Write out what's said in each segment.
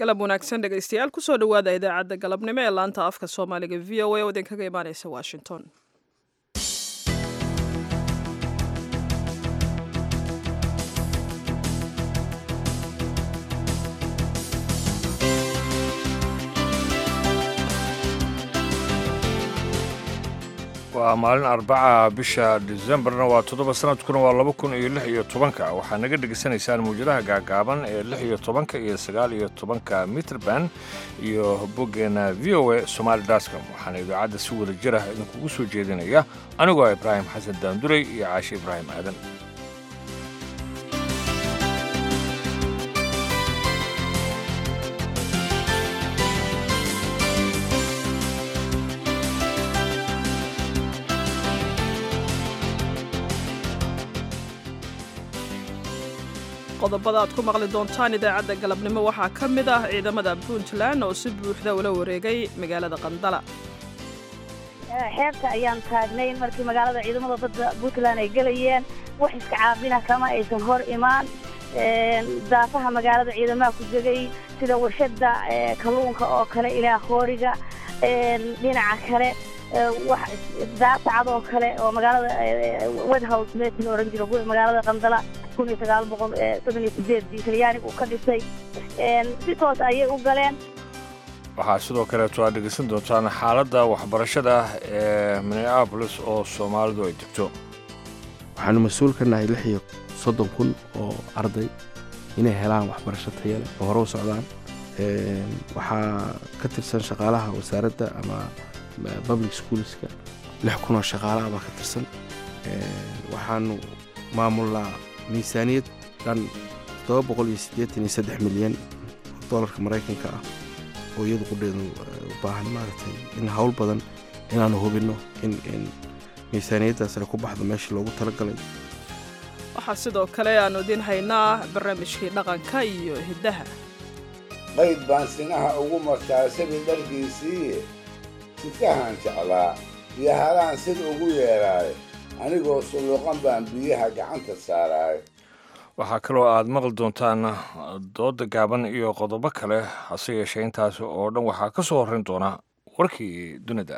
galab wanaagsan dhegaystayaal kusoo dhowaada idaacadda galabnimo ee laanta afka soomaaliga v o a oo idinkaga imaaneysa washington waa maalin arbaca bisha disembarna waa toddoba sanadkuna waa laba kun iyo lix iyo tobanka waxaa naga dhegaysanaysaan mawjadaha gaagaaban ee lix iyo tobanka iyo sagaal iyo tobanka mitrband iyo boggeena v o a somaali dascom waxaana idaacadda si wada jir ah idinkugu soo jeedinaya anigoo ibraahim xasan daandurey iyo caashe ibraahim aadan qodobada aad ku maqli doontaan idaacadda galabnimo waxaa ka mid ah ciidamada puntland oo si buuxda ula wareegay magaalada qandala xeebta ayaan taagnay markii magaalada ciidamada badda puntland ay gelayeen wax iska caabina kama aysan hor imaan daafaha magaalada ciidamaha ku degay sida warshada kalluunka oo kale ilaa hooriga dhinaca kale daasacad oo kale oo magaalada wedhouse meesha oran jiro magaalada qandala kun iyo sagaal boqol soddon iyo sideedii talyaaniga uu ka dhisay si toos ayay u galeen waxaa sidoo kaleeto aad dhegaysan doontaan xaaladda waxbarashada ee minneabolis oo soomaalidu ay degto waxaanu mas-uul ka nahay lix iyo soddon kun oo arday inay helaan waxbarasho taya leh oo hore u socdaan waxaa ka tirsan shaqaalaha wasaaradda ama public schoolska lix kun oo shaqaalaha baa ka tirsan waxaanu maamulnaa miisaaniyad dhan toddoba boqol iyo siddeetan iyo saddex milyan oo dollarka maraykanka ah oo iyadu qudheedu u baahan maaragtay in howl badan inaanu hubinno in in miisaaniyaddaas ay ku baxdo meeshii loogu talagalay waxaa sidoo kale aanu idiin haynaa barnaamijkii dhaqanka iyo hiddaha qayd baan sinaha ugu martaa sabi dharkiisiiye sikahaan jeclaa iyo halaan sid ugu yeedhaay anigoo sulluqan baan biyaha gacanta saaraay waxaa kaloo aad maqli doontaan dooda gaaban iyo qodobo kale hase yeeshee intaas oo dhan waxaa ka soo horrayn doona warkii dunida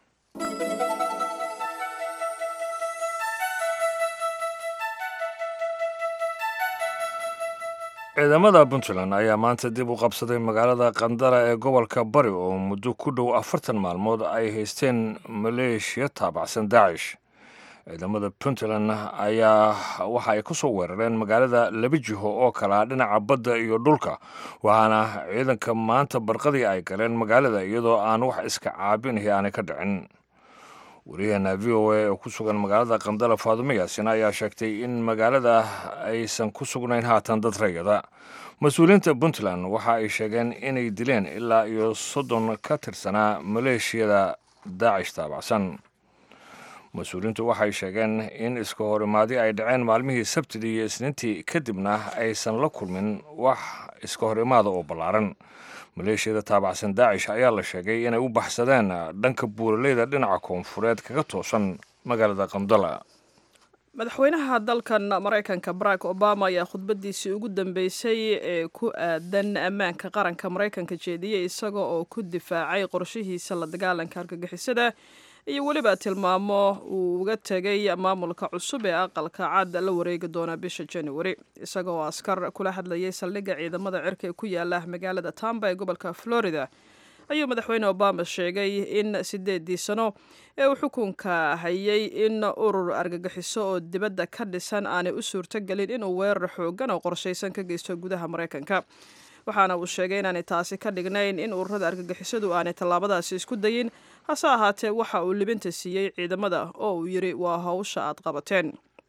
ciidamada puntland ayaa maanta dib u qabsaday magaalada qandara ee gobolka bari oo muddo ku dhow afartan maalmood ay haysteen maleeshiya taabacsan daacish ciidamada puntland ayaa waxa ay ku soo weerareen magaalada laba jiho oo kalaa dhinaca badda iyo dhulka waxaana ciidanka maanta barqadii ay galeen magaalada iyadoo aan wax iska caabinahi aanay ka dhicin wariyaheena v o a oo ku sugan magaalada qandala faadumo yaasin ayaa sheegtay in magaalada aysan ku sugnayn haatan dad rayada mas-uuliyiinta puntland waxa ay sheegeen inay dileen ilaa iyo soddon ka tirsanaa maleeshiyada daacish taabacsan mas-uuliyiintu waxay sheegeen in iska horimaadi ay dhaceen maalmihii sabtidii iyo isniintii kadibna aysan la kulmin wax iska horimaada oo ballaaran maleeshiyada taabacsan daacish ayaa la sheegay inay u baxsadeen dhanka buuraleyda dhinaca koonfureed kaga toosan magaalada qandala madaxweynaha dalkan maraykanka barack obama ayaa khudbadiisii ugu dambeysay ee ku aadan ammaanka qaranka maraykanka jeediyey isaga oo ku difaacay qorshihiisa la dagaalanka argagixisada iyo weliba tilmaamo uu uga tegay maamulka cusub ee aqalka cad la wareegi doona bisha januari isaga oo askar kula hadlayay saldhigga ciidamada cirka ee ku yaala magaalada tamba ee gobolka florida ayuu madaxweyne obama sheegay in sideedii sano ee uu xukunka hayay in urur argagixiso oo dibadda ka dhisan aanay u suurtogelin inuu weerar xoogan oo qorshaysan ka geysto gudaha maraykanka waxaana uu sheegay inaanay taasi ka dhignayn in ururada argagixisadu aanay tallaabadaasi isku dayin hase ahaatee waxa uu libinta siiyey ciidamada oo uu yidhi waa howsha aad qabateen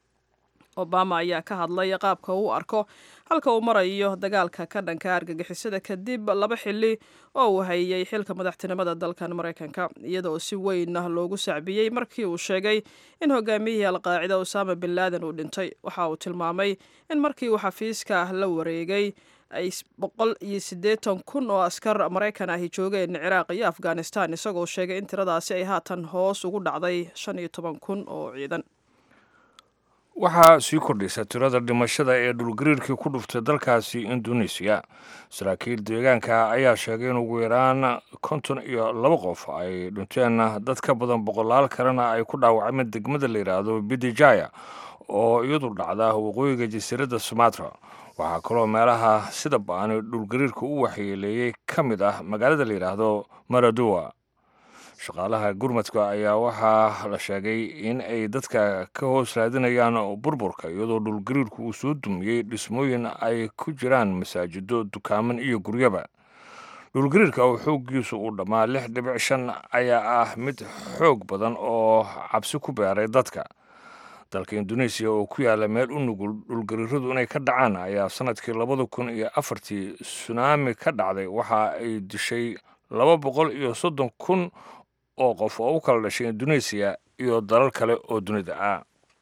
obama ayaa ka hadlay qaabka uu arko halka uu marayo dagaalka ka dhanka argagixisada kadib laba xili oo uu hayay xilka madaxtinimada dalkan maraykanka iyadaoo si weyn loogu sacbiyey markii uu sheegay in hogaamiyihii alqaacida usaama bin laadan uu dhintay waxa uu tilmaamay in markii uu xafiiska la wareegay ay boqol iyo siddeetan kun oo askar maraykan ahi joogeen ciraaq iyo afghanistan isagoo sheegay in tiradaasi ay haatan hoos ugu dhacday shan iyo toban kun oo ciidan waxaa sii kordhaysa tirada dhimashada ee dhulgariirkii ku dhuftay dalkaasi indonesiya saraakiil deegaanka ayaa sheegay in ugu yaraan konton iyo laba qof ay dhinteen dad ka badan boqolaal kalena ay ku dhaawacmeen degmada la yidhaahdo bidijaya oo iyadu dhacda waqooyiga jasiiradda sumatra waxaa kaloo meelaha sida ba-ani dhulgariirka u waxyeeleeyey ka mid ah magaalada la yidhaahdo maradowa shaqaalaha gurmadka ayaa waxaa la sheegay in ay dadka ka hoos raadinayaan burburka iyadoo dhulgariirku uu soo dumiyey dhismooyin ay ku jiraan masaajido dukaaman iyo guryaba dhulgariirka oo xooggiisu uu dhammaa lix dhibic shan ayaa ah mid xoog badan oo cabsi ku beeray dadka dalka indonesiya oo ku yaala meel u nugul dhulgariiradu inay ka dhacaan ayaa sanadkii labada kun iyo afartii sunaami ka dhacday waxa ay dishay laba boqol iyo soddon kun oo qof oo u kala dhashay indonesiya iyo dalal kale oo dunida ah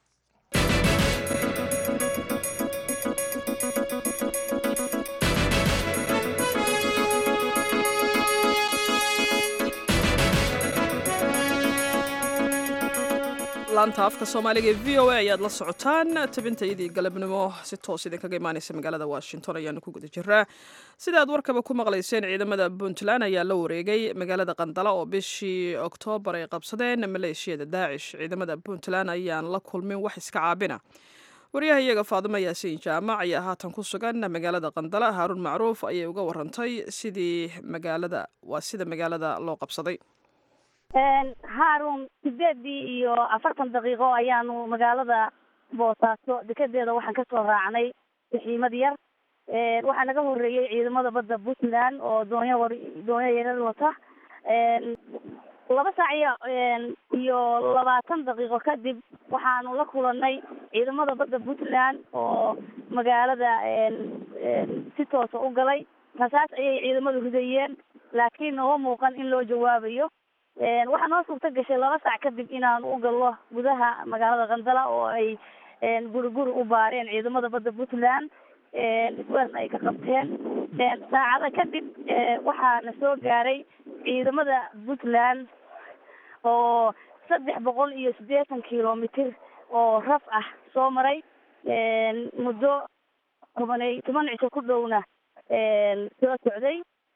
laanta afka soomaaliga ee v o a ayaad la socotaan tabintayadii galabnimo si toos idinkaga imaanaysa magaalada washington ayaanu ku guda jiraa sida aad warkaba ku maqlayseen ciidamada puntland ayaa la wareegay magaalada qandala oo bishii oktoobar ay qabsadeen maleeshiyada daacish ciidamada puntland ayaan la kulmin wax iska caabina waryaha iyaga faadimo yaasiin jaamac ayaa haatan ku sugan magaalada qandala haaruun macruuf ayay uga warantay sidii magaalada waa sida magaalada loo qabsaday haarun sideedii iyo afartan daqiiqo ayaanu magaalada boosaaso dekedeeda waxaan kasoo raacnay saxiimad yar waxaa naga horeeyey ciidamada badda puntland oo doonyo war doonyo yarar wata laba saac iyo iyo labaatan daqiiqo kadib waxaanu la kulanay ciidamada badda puntland oo magaalada si toosa u galay rasaas ayay ciidamadu ridayeen laakiin nooma muuqan in loo jawaabayo waxaa noo suurta gashay laba saac kadib inaan u gallo gudaha magaalada qandala oo ay guri guri u baareen ciidamada badda puntland isweerna ay ka qabteen saacada kadib waxaa na soo gaaray ciidamada puntland oo saddex boqol iyo siddeetan kilomitr oo raf ah soo maray muddo tobanay toban cisho ku dhowna soo socday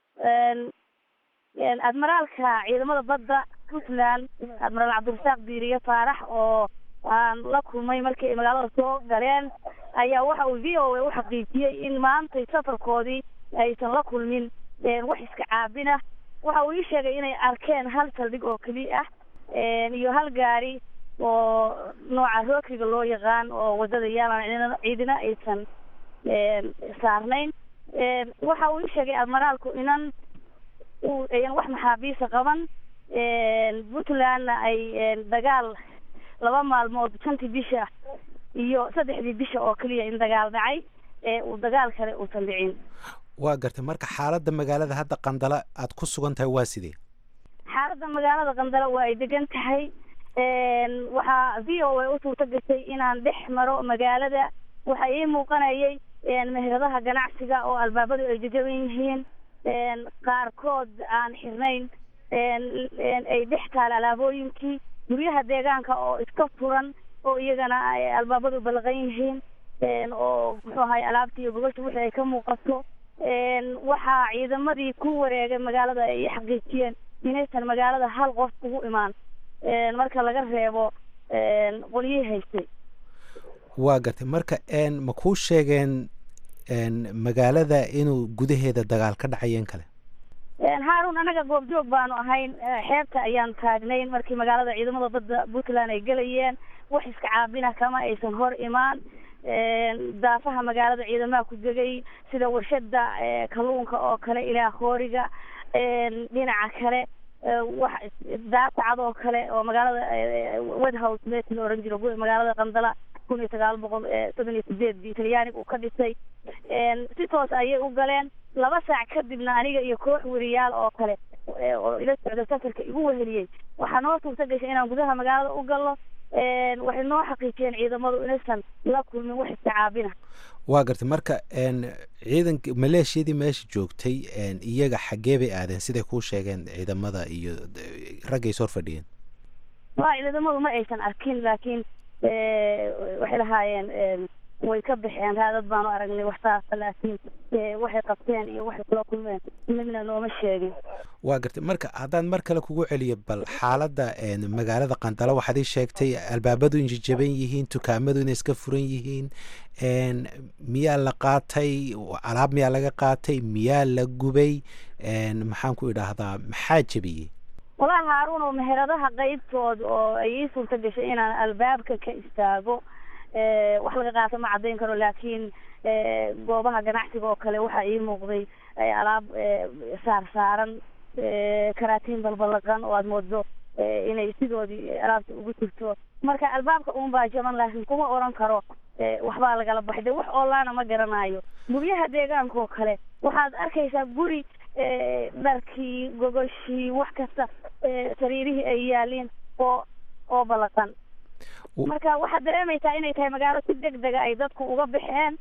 admiraalka ciidamada badda puntland admiraal cabdirasaaq diiriye faarax oo aan la kulmay markii ay magaalada soo galeen ayaa waxa uu v o a u xaqiijiyey in maantay safarkoodii aysan la kulmin wax iska caabina waxa uu ii sheegay inay arkeen hal saldhig oo keliya ah iyo hal gaari oo nooca rookiga loo yaqaan oo wadada yaalan ciidina aysan saarnayn waxa uu ii sheegay admiraalku inan ayan wax maxaabiisa qaban puntlandna ay dagaal laba maalmood shantii bisha iyo saddexdii bisha oo keliya in dagaal dhacay uu dagaal kale uusan dhicin waa gartay marka xaaladda magaalada hadda qandala aad ku sugan tahay waa sidee xaaladda magaalada qandala waa ay degan tahay waxaa v o a u suurta gashay inaan dhex maro magaalada waxaa ii muuqanayay meheradaha ganacsiga oo albaabadu ay jajaban yihiin qaarkood aan xirnayn ay dhex taala alaabooyinkii guryaha deegaanka oo iska furan oo iyagana albaabadu balaqan yihiin oo muxuu ahay alaabtii iyo gogosha wixii ay ka muuqato waxaa ciidamadii ku wareegay magaalada ay xaqiijiyeen inaysan magaalada hal qof ugu imaan marka laga reebo qolyihii haystay waa gartay marka ma kuu sheegeen magaalada inuu gudaheeda dagaal ka dhacayeen kale haarun anaga goobjoog baanu ahayn xeebta ayaan taagnayn markii magaalada ciidamada badda puntland ay gelayeen wax iska caabina kama aysan hor imaan daafaha magaalada ciidamaha ku degay sida warshada kalluunka oo kale ilaa hooriga dhinaca kale wax daasacad oo kale oo magaalada wedhouse meesha la oran jiro magaalada qandala kun iyo sagaal boqol soddon iyo sideedii talyaaniga uu ka dhisay si toos ayay u galeen laba saac kadibna aniga iyo koox weriyaal oo kale oo ila socda safarka igu weheliyey waxaa noo suurta gashay inaan gudaha magaalada u galno waxay noo xaqiijiyeen ciidamadu inaysan la kulmin wax isticaabina waa gartay marka ciidanka maleeshiyadii meesha joogtay iyaga xaggee bay aadeen siday kuu sheegeen ciidamada iyo raggay sor fadhiyeen waa ciidamadu ma aysan arkin laakiin waxay lahaayeen way ka baxeen raadad baanu aragnay waxtaasa laakiin waxay qabteen iyo waxay kula kulmeen midna nooma sheegin waa gartay marka haddaan mar kale kugu celiyo bal xaaladda magaalada qandalo waxaad ii sheegtay albaabadu inay jaban yihiin dukaamadu inay iska furan yihiin miyaa la qaatay alaab miyaa laga qaatay miyaa la gubay maxaan ku idhaahdaa maxaa jebiyey walahi haaruun oo meheradaha qeybtood oo ay ii suurta gashay inaan albaabka ka istaago wax laga qaato ma caddayn karo laakiin goobaha ganacsiga oo kale waxaa ii muuqday alaab saar saaran karaatiin balbalaqan oo aada moodo inay sidoodii alaabta ugu jirto marka albaabka uun baa jaban laakiin kuma oran karo waxbaa lagala baxay de wax oolaana ma garanayo guryaha deegaanka oo kale waxaad arkaysaa guri dharkii gogoshii wax kasta sariirihii ay yaaliin oo oo balaqan marka waxaad dareemaysaa inay tahay magaalo si deg dega ay dadku uga baxeen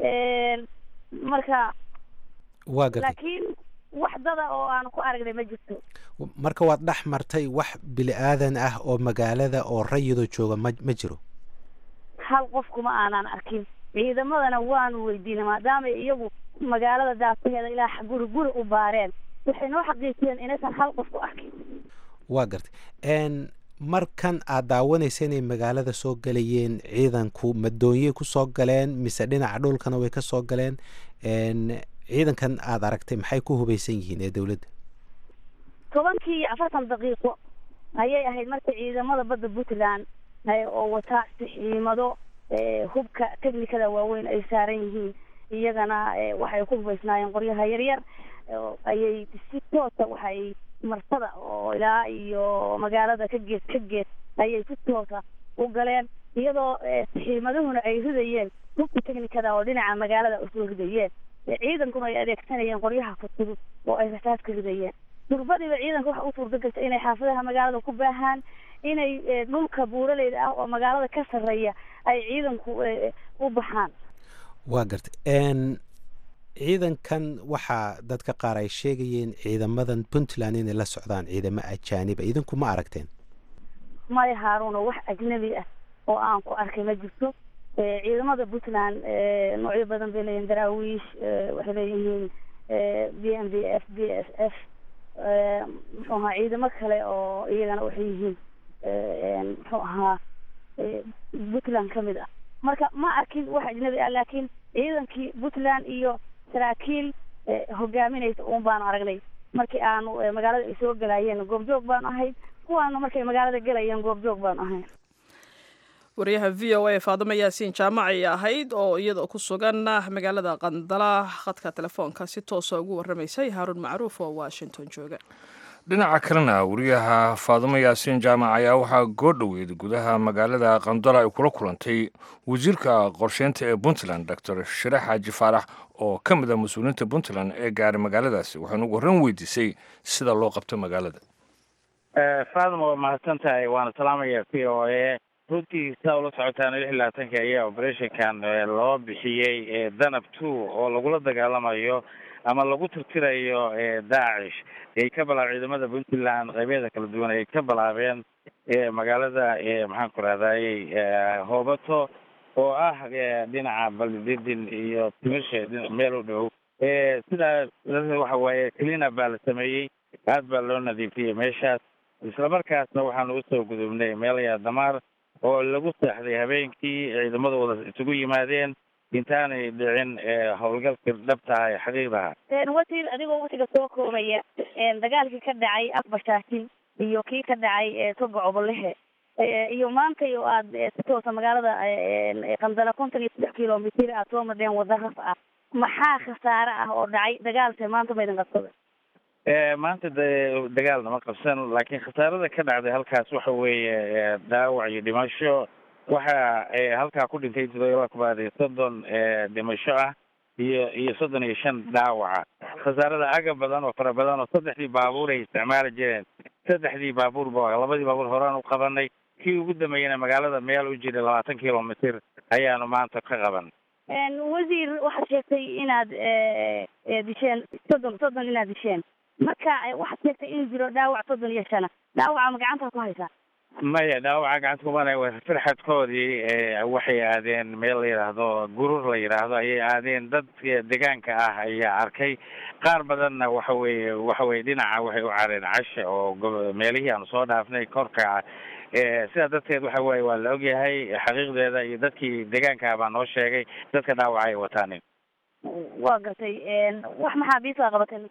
marka waa gartay laakiin wax dada oo aan ku aragnay ma jirto marka waad dhex martay wax bili aadan ah oo magaalada oo rayidoo jooga ma ma jiro hal qof kuma aanan arkin ciidamadana waanu weydiinay maadaama iyagu magaalada daafaheeda ilaa guri guri u baareen waxay noo xaqiijiyeen inaysan hal qof ku arkin waa gartay markan aad daawanaysa inay magaalada soo galayeen ciidanku madoonyey ku soo galeen mise dhinaca dhulkana way ka soo galeen ciidankan aad aragtay maxay ku hubaysan yihiin ee dowladda tobankii iyo afartan daqiiqo ayay ahayd marka ciidamada badda puntland oo wataa sixiimado hubka technikada waaweyn ay saaran yihiin iyagana waxay ku hubaysnaayeen qoryaha yaryar ayay si toosa waxay marsada oo ilaa iyo magaalada ka gees ka gees ayay si toosa u galeen iyadoo sixiimadahuna ay ridayeen hubka technikada oo dhinaca magaalada usoo ridayeen ciidankuna ay adeegsanayeen qoryaha fudfudud oo ay rasaas ka ridayeen durbadiiba ciidanka waxa u suurta gashay inay xaafadaha magaalada ku baahaan inay dhulka buuraleyda ah oo magaalada ka sarreeya ay ciidanku u baxaan waa gartay ciidankan waxaa dadka qaar ay sheegayeen ciidamadan puntland inay la socdaan ciidamo ajaaniba idinku ma aragteen maya haaruuno wax ajnabi ah oo aan ku arkay ma jirto ciidamada puntland noocyo badan bay leeyihin daraawiish waxay leeyihiin b m b f b s f muxuu ahaa ciidamo kale oo iyagana waxay yihiin muxuu ahaa puntland ka mid ah marka ma arkin wax ajnabi ah laakiin ciidankii puntland iyo saraakiil hogaaminaysa uun baanu aragnay markii aanu magaalada ay soo galaayeen goobjoog baanu ahayd kuwaana markay magaalada gelayeen goobjoog baanu ahayn wariyaha v o a faadimo yaasiin jaamac ay ahayd oo iyadoo ku sugan magaalada qandala khadka telefoonka si toosa ugu warramaysay haaruun macruuf oo washington jooga dhinaca kalena wariyaha faadimo yaasiin jaamac ayaa waxaa goordhoweyd gudaha magaalada qandala ay kula kulantay wasiirka qorsheynta ee puntland doctor shire xaaji faarax oo ka mid a mas-uuliyiinta puntland ee gaaray magaaladaasi waxaynu ugu horran weydiisay sida loo qabto magaalada faadimo waa mahadsan tahay waana salaamaya v o a runtii saa ula socotaan lix iyo labaatanka ayaa operationkan loo bixiyey danab two oo lagula dagaalamayo ama lagu tirtirayo daacish ay ka bilaab ciidamada puntland qaybeeda kala duwan ay ka bilaabeen magaalada maxaan ku rahdayey hoobato oo ah dhinaca baldidin iyo timisha meel u dhow sidaa waxa waaye clina baa la sameeyey aad baa loo nadiifiyey meeshaas islamarkaasna waxaanu usoo gudubnay meelaya damaar oo lagu seexday habeenkii ciidamadooda isugu yimaadeen intaanay dhicin howlgalkii dhabtaha ee xaqiiqdaha wasiir adigoo watiga soo koobaya dagaalkii ka dhacay afbashaakin iyo kii ka dhacay toga cobolehe iyo maantay oo aad si toosa magaalada qandala konton iyo saddex kilomitir aad soo madheen wada raf ah maxaa khasaare ah oo dhacay dagaalse maanta maydin qabsada maanta de dagaal nama qabsan laakiin khasaarada ka dhacday halkaas waxa weeye dhaawac iyo dhimasho waxa halkaa ku dhintay todoba kubaad iyo soddon dhimasho ah iyo iyo soddon iyo shan dhaawaca khasaarada aga badan oo fara badan oo saddexdii baabuur ay isticmaali jireen saddexdii baabuurba labadii baabuur horaan u qabanay kii ugu dambeeyana magaalada meel u jira labaatan kilomitr ayaanu maanta ka qaban wasiir waxaad sheegtay inaad disheen soddon soddon inaad disheen marka waxaad sheegtay inuu jiro dhaawac soddon iyo shana dhaawaca ma gacanta ku haysaa maya dhaawaca gacanta kumana firxadkoodii waxay aadeen meel la yidhaahdo gurur la yidhaahdo ayay aadeen dad deegaanka ah ayaa arkay qaar badanna waxa weeye waxa weye dhinaca waxay u careen casha oo meelihii aanu soo dhaafnay korka sidaa darteed waxa weye waa la ogyahay xaqiiqdeeda iyo dadkii deegaanka baa noo sheegay dadka dhaawaca ay wataanin waa gartay wax maxaabiista qabateen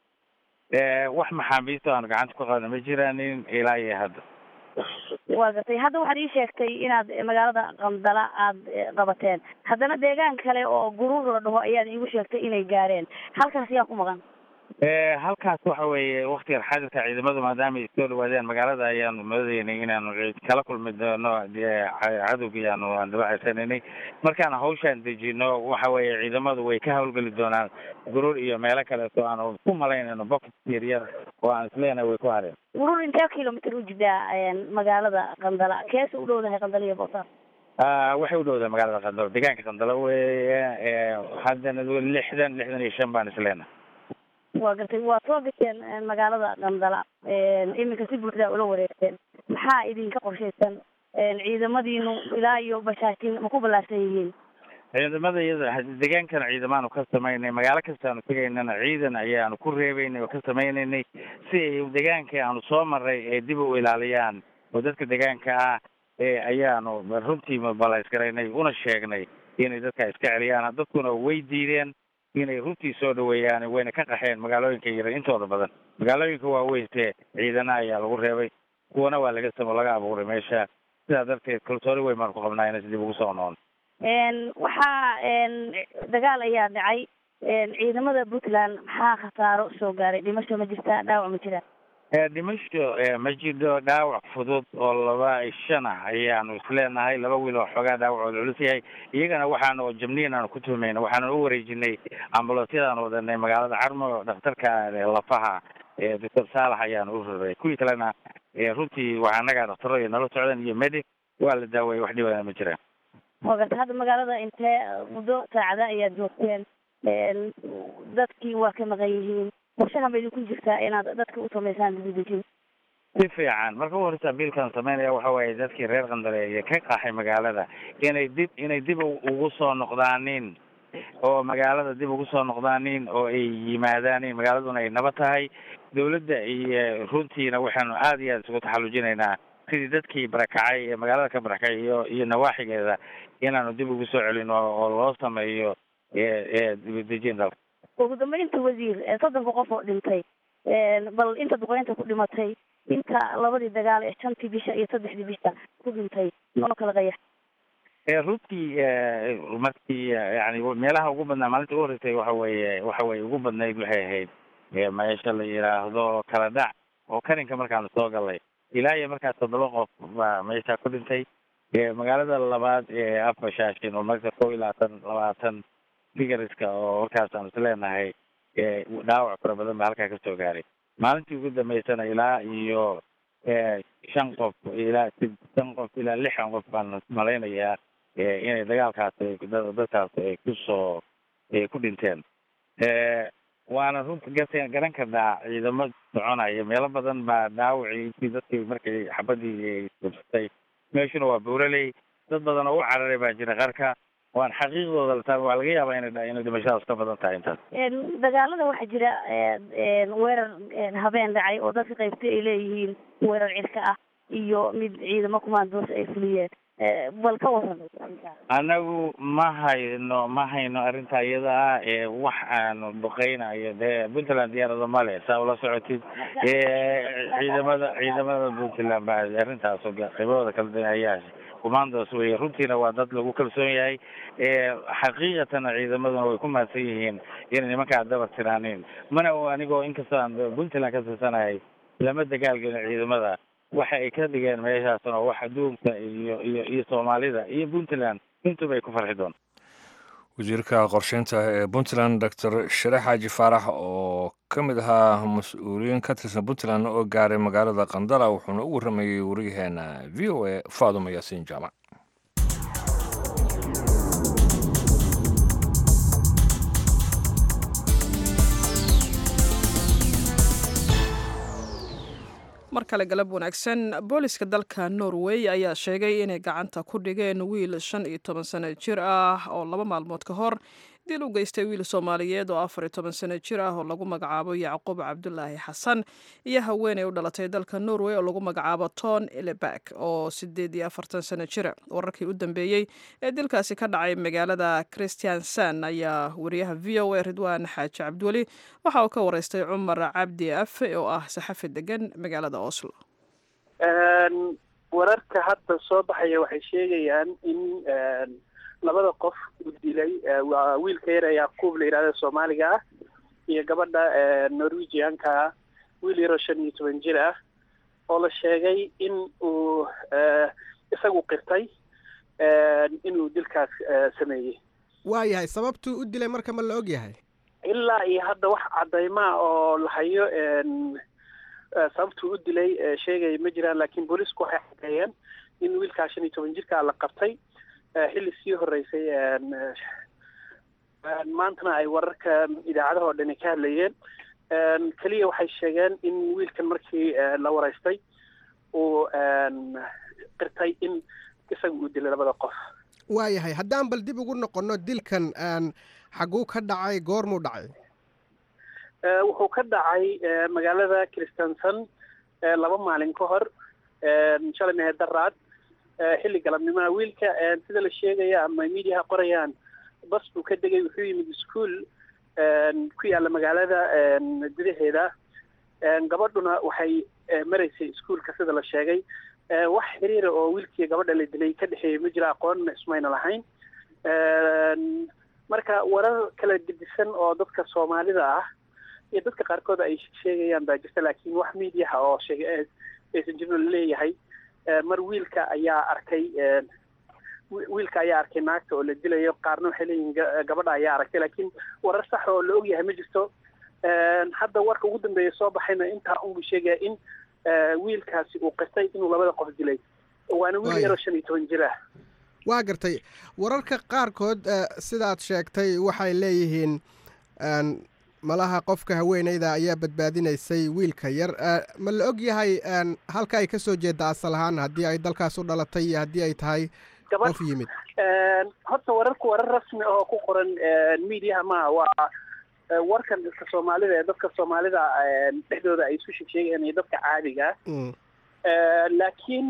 wax maxaabiista aan gacanta ku qabna ma jiraanin ilaa iyo hadda waa gartay hadda waxaad ii sheegtay inaad magaalada qandala aada qabateen haddana deegaan kale oo guruur la dhaho ayaad iigu sheegtay inay gaareen halkaas yaa ku maqan halkaas waxa weeye waktigan xadirka ciidamadu maadaama ay soo dhawaadeen magaalada ayaanu moodeynay inaanu kala kulmi doono cadowgii aanu aan dabacaysananay markaan hawshaan dejino waxa weeye ciidamadu way ka hawlgeli doonaan guruur iyo meelo kaleeto aanu ku malaynayno bocket yaryar oo aan isleenahay way ku hareen guruur intee kilomitr u jidaa magaalada qandala keesa u dhowdahay qandala iyo boosaas waxay u dhowdahay magaalada qandalo deegaanka qandalo weeye haddana lixdan lixdan iyo shan baan isleenahay waa gartay waa soo gasheen magaalada qandala iminka si buuxdaa ula wareegteen maxaa idinka qorshaysan ciidamadiinu ilaa iyo bashaashin ma ku ballaarsan yihiin ciidamada iyada deegaankan ciidamaanu ka samaynay magaalo kastaanu tegaynana ciidan ayaanu ku reebeynay oo ka samaynaynay si ay deegaankii aanu soo maray ay dib u ilaaliyaan oo dadka deegaanka ah ayaanu runtii balaysgaraynay una sheegnay inay dadka iska celiyaan dadkuna way diideen inay runtii soo dhaweeyaan wayna ka qaxeen magaalooyinka yara intooda badan magaalooyinka waaweynse ciidana ayaa lagu reebay kuwana waa laga samo laga abuuray meesha sidaa darteed kalsooni weyn baan ku qabnaa inay dib ugu soo noon waxaa dagaal ayaa dhacay ciidamada puntland maxaa khasaaro soo gaaray dhimasho ma jirtaa dhaawac ma jiraa dhimasho ma jiro dhaawac fudud oo laba shan ah ayaanu isleenahay laba wiil oo xoogaa dhaawacooda culus yahay iyagana waxaanu jabniin aanu ku tuhmayna waxaanu u wareejinay ambulansyadaan wadanay magaalada carmo dhakhtarka lafaha doctor saalax ayaanu u raray kuwii kalena runtii waa annaga dhaktaro iyo nala socdan iyo medic waa la daaweeyay wax dhibana ma jiraan waa garta hadda magaalada intee muddo saacada ayaad joogteen dadkii waa ka maqan yihiin qorshahan ba idinku jirtaa inaad dadka u samaysaan dibadejin si fiican marka u horeysa biilkan samaynaya waxa waaye dadkii reer qandaleeye ka qaxay magaalada inay dib inay dib ugu soo noqdaanin oo magaalada dib ugu soo noqdaanin oo ay yimaadaanin magaaladuna ay nabad tahay dawladda iyo runtiina waxaanu aada iyo aada isugu taxallujinaynaa sidii dadkii barakacay ee magaalada ka barakacay iyo iyo nawaaxigeeda inaanu dib ugu soo celino oo loo sameeyo dibadejin dalka ugu dambeynta wasiir soddonka qof oo dhintay bal inta duqeynta ku dhimatay inta labadii dagaal ee shantii bisha iyo saddexdii bisha ku dhintay noo kala qayax runtii markii yani meelaha ugu badnaa maalinta ugu horeysay waxa weeye waxa weye ugu badnayd waxay ahayd meesha la yidhaahdo kala dhac oo karinka markaanu soo galay ilaa iyo markaas toddoba qof baa meesha ku dhintay magaalada labaad ee afbashaashin oo marka kow iyo labaatan labaatan figariska oo markaas aanu isleenahay dhaawac fara badan baa halkaa kasoo gaaray maalintii ugu dambeysana ilaa iyo shan qof ilaa shan qof ilaa lixan qof baan malaynayaa inay dagaalkaas dadkaas ay kusoo ku dhinteen waana runta garta garan karnaa ciidamo soconaya meelo badan baa dhaawacii dadkii markay xabadii gubsatay meeshuna waa buuraley dad badan oo u cararay baa jira qarka waan xaqiiqdooda lataa waa laga yaabaa ina inay dhimashadaas ka badan tahay intaas dagaalada waxaa jira weerar habeen dhacay oo dadka qaybtay ay leeyihiin weerar cirka ah iyo mid ciidamo kumaandoos ay fuliyeen bal ka waran anagu ma hayno ma hayno arrinta iyada ah ee wax aanu duqeynayo dee puntland diyaarado male saa ula socotid ciidamada ciidamada puntland baa arrintaas qaybahooda kala dayayaa commandos wey runtiina waa dad lagu kalsoon yahay xaqiiqatana ciidamaduna way ku mahadsan yihiin inay nimankaa dabar tiraanin mana anigoo inkastoo aan puntland ka tirsanahay lama dagaalgelin ciidamada waxa ay ka dhigeen meeshaasna wax adduunka iyo iyo iyo soomaalida iyo puntland intuba ay ku farxi doon wasiirka qorsheynta ee puntland doctor shareex xaaji faarax oo ka mid ahaa mas-uuliyiin ka tirsan puntland oo gaaray magaalada qandala wuxuuna u warramayey wariyaheena v o a faaduma yaasiin jaamac mar kale galab wanaagsan booliska dalka norway ayaa sheegay inay gacanta ku dhigeen wiil shan iyo toban sano jir ah oo laba maalmood ka hor dil u geystay wiil soomaaliyeed oo afar iyo toban sano jir ah oo lagu magacaabo yacquub cabdulaahi xasan iyo haweeney u dhalatay dalka norway oo lagu magacaabo ton elebak oo sideed iyo afartan sano jira wararkii u dambeeyey ee dilkaasi ka dhacay magaalada christiansan ayaa wariyaha v o a ridwaan xaaji cabdiweli waxa uu ka wareystay cumar cabdi afe oo ah saxafi degan magaalada oslo wararka hadda soo baxaya waxay sheegayaan in labada qof uu dilay waa wiilka yar ee yacquub la yidhahda soomaaliga ah iyo gabadha norwegianka ah wiil yaroo shan iyo toban jir ah oo la sheegay in uu isagu qirtay inuu dilkaas sameeyey waayahay sababtuu u dilay marka ma la og yahay ilaa iyo hadda wax caddaymaa oo la hayo sababtuu u dilay sheegaya ma jiraan laakiin boolisku waxay caddeeyeen in wiilkaa shan iyo toban jirkaa la qabtay xilli sii horeysay maantana ay wararka idaacadaha oo dhani ka hadlayeen keliya waxay sheegeen in wiilkan markii la wareystay uu qirtay in isaga uu dilay labada qof waayahay haddaan bal dib ugu noqonno dilkan xaguu ka dhacay goormuu dhacay wuxuu ka dhacay magaalada christenson laba maalin ka hor shalay mehe daraad xilli galabnimaha wiilka sida la sheegaya ama mediaha qorayaan bas buu ka degay wuxuu yimid ischool ku yaalla magaalada gudaheeda gabadhuna waxay maraysay ischoolka sida la sheegay wax xiriira oo wiilkii gabadha la dilay ka dhexeeyay ma jira aqoonna ismayna lahayn marka warar kala gedisan oo dadka soomaalida ah iyo dadka qaarkood ay sheegayaan baa jirta laakiin wax mediaha oo sheegay aysan jirno laleeyahay mar wiilka ayaa arkay wiilka ayaa arkay naagta oo la dilayo qaarna waxay leeyihin gabadha ayaa aragtay laakiin warar sax oo la ogyahay ma jirto hadda warka ugu dambeeya soo baxayna intaa unbuu sheegaya in wiilkaasi uu qirtay inuu labada qof dilay waana wiil yaroo shan iyo toban jir ah waa gartay wararka qaarkood sidaad sheegtay waxay leeyihiin malaha qofka haweeneyda ayaa badbaadinaysay wiilka yar ma la og yahay halka ay ka soo jeedda asal ahaan haddii ay dalkaas u dhalatay iyo haddii ay tahay qof yimid horta wararku warar rasmi oo ku qoran mediaha maaha waa warkan dadka soomaalida ee dadka soomaalida dhexdooda ay isu sheegsheegayaan iyo dadka caadiga laakiin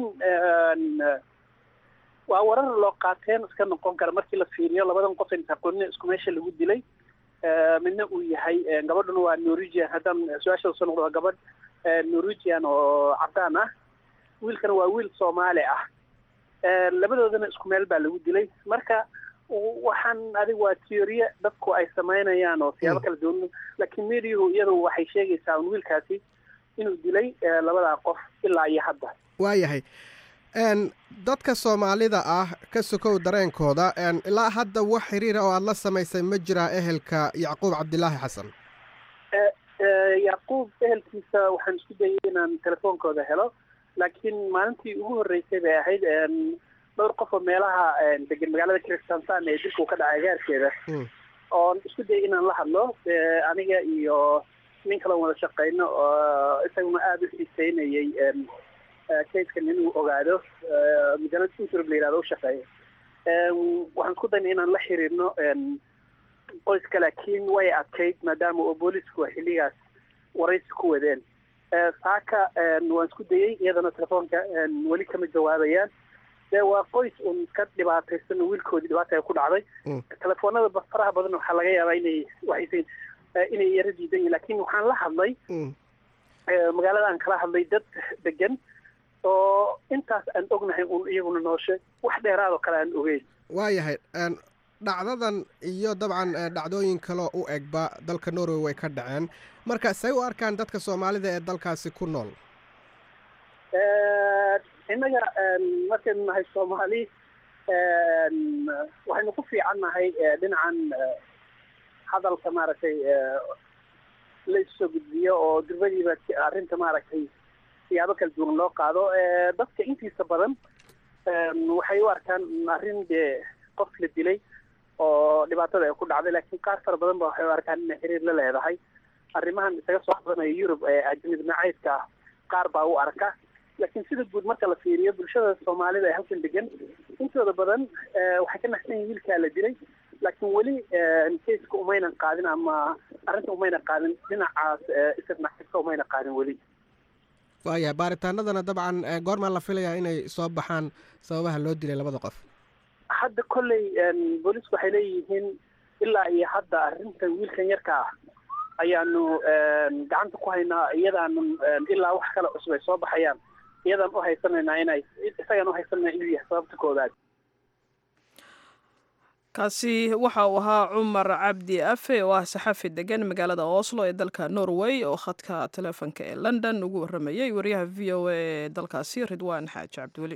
waa warar loo qaateen iska noqon kara markii la fiiriyo labadan qof inta qonne isku meesha lagu dilay midna uu yahay gabadhuna waa norwegian haddaan su-aasha soo noqdo waa gabadh norwegian oo cadaan ah wiilkana waa wiil soomaali ah labadoodana isku meel baa lagu dilay marka waxaan adig waa teoriye dadku ay samaynayaan oo siyaabo kala duwan laakiin mediahu iyadu waxay sheegaysaa un wiilkaasi inuu dilay labadaa qof ilaa iyo hadda waayahay dadka soomaalida ah ka sokow dareenkooda ilaa hadda wax xiriira oo aada la samaysay ma jiraa ehelka yacquub cabdilaahi xasan yacquub ehelkiisa waxaan isku dayay inaan telefoonkooda helo laakiin maalintii ugu horreysay bay ahayd dhowr qof oo meelaha degan magaalada christansan ee dilka uu ka dhacay agaarkeeda oon isku dayay inaan la hadlo aniga iyo nin kaloon wada shaqeyno oo isaguna aada u xiiseynayay kayskan inuu ogaado magaalada utrb la yihahdo u shaqeeya waxaan isku dayna inaan la xiriirno qoyska laakiin way adkayd maadaama oo boolisku xilligaas waraysi ku wadeen saaka waan isku dayey iyadana telefoonka weli kama jawaabayaan dee waa qoys un ka dhibaataysan wiilkoodii dhibaata ay ku dhacday telefoonada faraha badan waxaa laga yaabaa inay waxaysan inay yaro diidan yihin lakin waxaan la hadlay magaalada aan kala hadlay dad degan oo intaas aan ognahay un iyaguna nooshe wax dheeraad oo kale aan ogeyn waayahay dhacdadan iyo dabcan dhacdooyin kaleo u egba dalka norway way ka dhaceen marka say u arkaan dadka soomaalida ee dalkaasi ku nool innaga markaynu nahay soomaali waxaynu ku fiican nahay dhinacan hadalka maaragtay la issoo gudbiyo oo durbadiiba arrinta maaragtay siyaabo kala duwan loo qaado dadka intiisa badan waxay u arkaan arrin dee qof la dilay oo dhibaatada ay ku dhacday laakiin qaar fara badan ba waxay u arkaan inay xiriir la leedahay arrimahan isaga soo badanaya yurub ee ajnib nacaydka ah qaar baa u arka laakiin sida guud marka la fiiriyo bulshada soomaalida ee halkan degan intooda badan waxay ka naxsan yihin wiilkaa la dilay laakiin weli kayska umaynan qaadin ama arrinta umaynan qaadin dhinacaas isirnaxibka umayna qaadin weli waayahay baaritaanadana dabcan goormaa la filayaa inay soo baxaan sababaha loo dilay labada qof hadda kolley booliisku waxay leeyihiin ilaa iyo hadda arrinta wiilkan yarka ah ayaanu gacanta ku haynaa iyadaanu ilaa wax kale cusub ay soo baxayaan iyadaan u haysanaynaa inay isagaan u haysanayna inuu yahay sababta koowaad kaasi waxa uu ahaa cumar cabdi afe oo ah saxafi degan magaalada oslo ee dalka norway oo khadka teleefonka ee london ugu waramayay wariyaha v o a ee dalkaasi ridwaan xaaji cabdiweli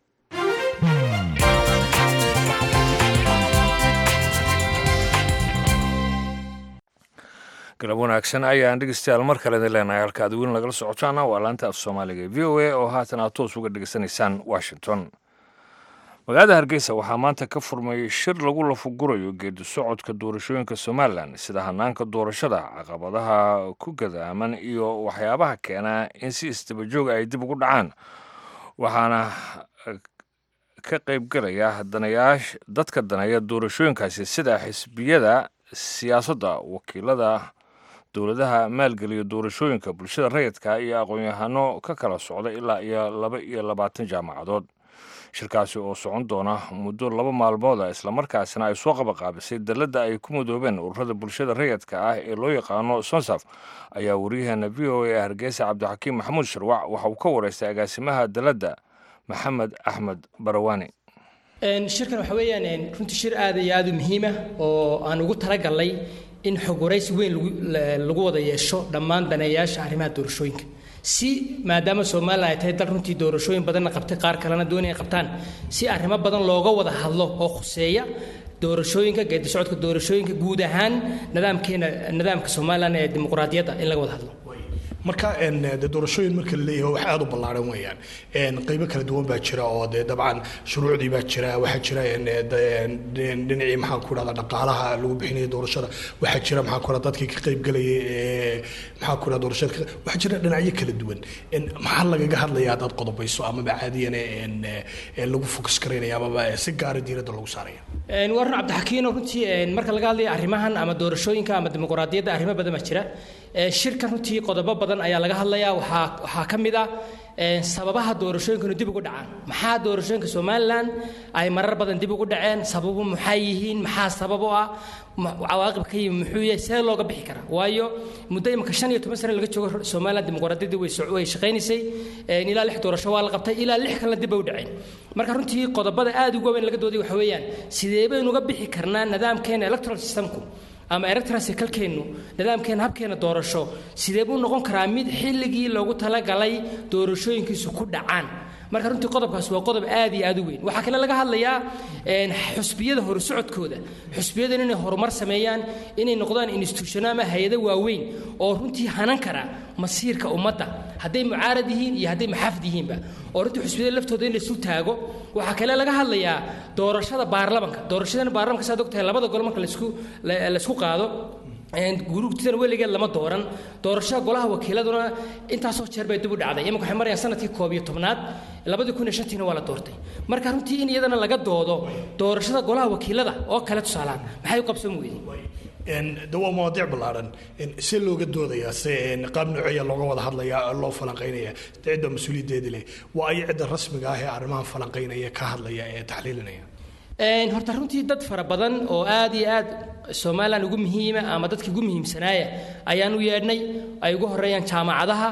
galab wanaagsan ayaan dhegeystayaal mar kale idin leenahay halka ad weyn lagala socotaana waa laanta af soomaaliga v o a oo haatan aad toos uga dhegeysanaysaan washington magaalada hargeysa waxaa maanta ka furmay shir lagu lafugurayo geedi socodka doorashooyinka somalilan sida hanaanka doorashada caqabadaha ku gadaaman iyo waxyaabaha keenaa in si isdabajooga ay dib ugu dhacaan waxaana ka qaybgelaya danayaasha dadka daneeya doorashooyinkaasi sida xisbiyada siyaasadda wakiilada dowladaha maalgeliya doorashooyinka bulshada rayidka iyo aqoon-yahano ka kala socda ilaa iyo laba iyo labaatan jaamacadood shirkaasi oo socon doona muddo laba maalmooda islamarkaasina ay soo qabaqaabisay dalladda ay ku mudoobeen ururada bulshada rayidka ah ee loo yaqaano sonsaf ayaa wariyaheena v o a hargeysa cabdixakiim maxamuud sharwac waxa uu ka wareystay agaasimaha dalladda maxamed axmed barawaani shirkan waxa weeyaan runtii shir aad iyo aad u muhiima oo aan ugu talagalnay in xog waraysi weyn lagu wada yeesho dhammaan daneeyaasha arrimaha doorashooyinka si maadaama somalilan ay tahay dal runtii doorashooyin badanna qabtay qaar kalena doonaya qabtaan si arrimo badan looga wada hadlo oo khuseeya doorashooyinka geedi socodka doorashooyinka guud ahaan nidaamkeena nidaamka somalilan ee dimuqraadiyadda in laga wada hadlo marka de doorashooyin marka la leeyahay wax aad u ballaaran weeyaan qaybo kala duwan baa jira oo dee dabcan shuruucdii baa jira waxaa jira dhinacii maxaan ku dhahdaa dhaqaalaha lagu bixinaya doorashada waxaa jira maxaan ku dhahdaa dadkii ka qaybgalayay maxaan ku dhahdaa doorashada waxaa jira dhinacyo kala duwan maxaa lagaga hadlayaa dad qodobayso amaba caadiyan lagu fokus karaynaya amaba si gaara diiradda lagu saaraya warun cabdixakiino runtii marka laga hadlaya arrimahan ama doorashooyinka ama dimuqraadiyadda arrimo badan baa jira shirkan runtii qodobo badan ayaa laga hadlayaa waxaa waxaa ka mid ah sababaha doorashooyinkanu dib ugu dhacaan maxaa doorashooyinka somalilan ay marar badan dib ugu dhaceen sababu maxay yihiin maxaa sabab u ah cawaaqib ka yimi muxuu yahay see looga bixi karaa waayo muddo imika shan iyo toban sane laga joogo somalilan dimuqraadiyadii way way shaqaynaysay ilaa lix doorasho waa la qabtay ilaa lix kalena dib bay u dhaceen marka runtii qodobada aad ugu weyn laga dooday waxa weeyaan sidee baynu uga bixi karnaa nidaamkeena electoral systemku ama electrasicalkeennu nidaamkeena habkeena doorasho sidee buu noqon karaa mid xilligii loogu talagalay doorashooyinkiisu ku dhacaan marka runtii qodobkaas waa qodob aad iyo aad u weyn waxaa kale laga hadlayaa xusbiyada horusocodkooda xusbiyadan inay horumar sameeyaan inay noqdaan institutiono ama hay-ado waaweyn oo runtii hanan kara masiirka ummadda hadday mucaarad yihiin iyo hadday maxaafid yihiinba oo runtii xusbiyada laftooda in laisu taago waxaa kale laga hadlayaa doorashada baarlamanka doorashadana baarlamanka saad ogtahay labada gol marka laisku laisku qaado guruugtidan weligeed lama dooran doorashada golaha wakiiladuna intaasoo jeer bay dib u dhacday imanka waxay marayaan sanadkii koob iyo tobnaad labadii kun iyo shantiina waa la doortay marka runtii in iyadana laga doodo doorashada golaha wakiilada oo kale tusaalaan maxay u qabsan weyday de waa mawaadiic ballaaran see looga doodayaa se qaab nooceeya looga wada hadlayaa loo falanqaynaya cidda mas-uuliyaddeedi leh waa ay cidda rasmiga ah ee arrimahan falanqaynaya ka hadlaya ee taxliilinaya horta runtii dad fara badan oo aad iyo aad somalilan ugu muhiima ama dadkii ugu muhiimsanaaya ayaan u yeedhnay ay ugu horeeyaan jaamacadaha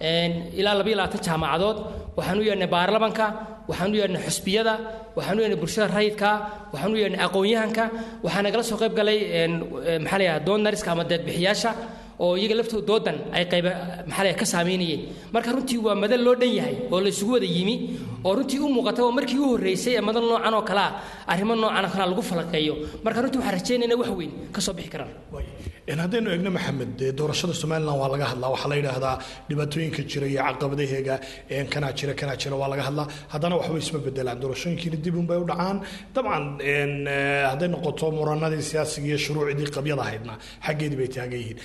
ilaa labayo labaatan jaamacadood waxaan u yeedhnay baarlamanka waxaan u yeedhnay xusbiyada waxaan u yeedhnay bulshada rayidka waxaan u yeedhnay aqoon-yahanka waxaa nagala soo qayb galay maxaa la yidhaha donariska ama deedbixiyaasha oo iyaga laftooda doodan ay qayba maxaa la ka saameynayeen marka runtii waa madal loo dhan yahay oo la isugu wada yimi oo runtii u muuqata oo markii u horreysay ee madal noocan oo kalea arrimo noocan oo kalea lagu falanqeeyo marka runtii waxaan rajaynayna wax weyn ka soo bixi karaan haddaynu eegno maxamed dee doorashada somalilan waa laga hadlaa waxaa la yidhaahdaa dhibaatooyinka jira iyo caqabadaheega kanaa jira kanaa jira waa laga hadlaa haddana waxba isma bedelaan doorashooyinkiina dib unbay u dhacaan dabcan hadday noqoto muranadii siyaasiga iyo shuruucdii qabyada ahaydna xaggeedii bay taagan yihiin tani